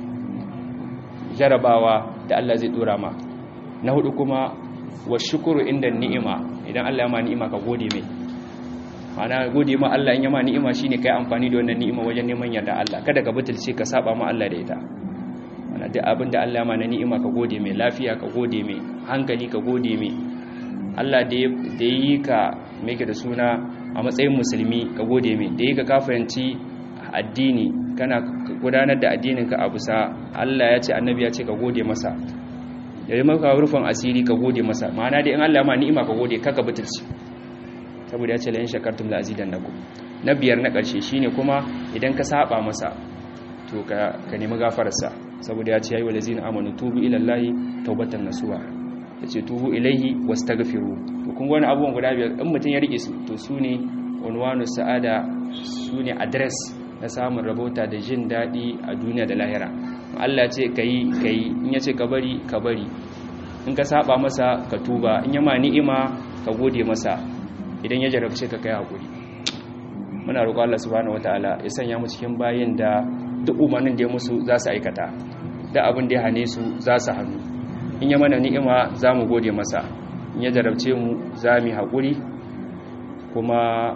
jarabawa da Allah zai dora ma na hudu kuma washukuru inda ni'ima idan Allah ya ma ni'ima ka gode mai ana gode ma Allah in ya ma ni'ima shine kai amfani da wannan ni'ima wajen neman yarda Allah kada ka butulce ka saba ma Allah da ita ana duk abin da Allah ma na ni'ima ka gode mai lafiya ka gode mai hankali ka gode mai Allah da ya yi ka mai da suna a matsayin musulmi ka gode mai da ya ka kafayanci addini kana gudanar da addininka a bisa Allah ya ce annabi ya ce ka gode masa da yi maka rufin asiri ka gode masa ma'ana dai in Allah ma ni'ima ka gode kaka butulci saboda ya ce la in shakartum la azidannakum na biyar na ƙarshe shine kuma idan ka saba masa to ka nemi gafararsa saboda ya ce yayi walazina amanu tubu ila llahi taubatan nasuha yace tubu ilaihi wastaghfiru to kun wani abubuwan guda biyar in mutun ya rike su to sune unwanu sa'ada sune address na samun rabota da jin dadi a duniya da lahira Allah ce kai kai in yace ka bari ka bari in ka saba masa ka tuba in yama ni'ima ka gode masa idan ya jarabce ka kai hakuri muna roƙon Allah subhanahu wataala ya sanya mu cikin bayin da duk umarnin da ya musu za su aikata da abin da ya hane su za su hannu in ya mana ni'ima za mu gode masa in ya jarabce mu za mu haƙuri kuma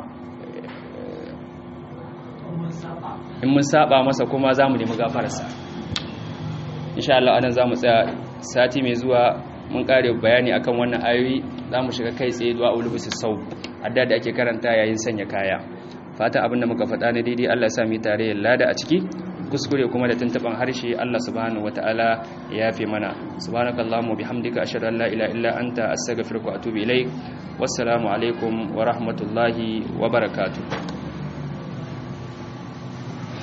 in mun saba masa kuma za mu nemi gafararsa insha Allah anan za mu tsaya sati mai zuwa mun kare bayani akan wannan ayoyi za mu shiga kai tsaye zuwa ulubus sau adda da ake karanta yayin sanya kaya fata abin da muka faɗa na daidai Allah ya sa mu tare lada a ciki kuskure kuma da tuntuban harshe Allah subhanahu wataala ya yafe mana subhanakallahumma bihamdika ashhadu an la ilaha illa anta astaghfiruka wa atubu ilaik wassalamu alaikum wa rahmatullahi wa barakatuh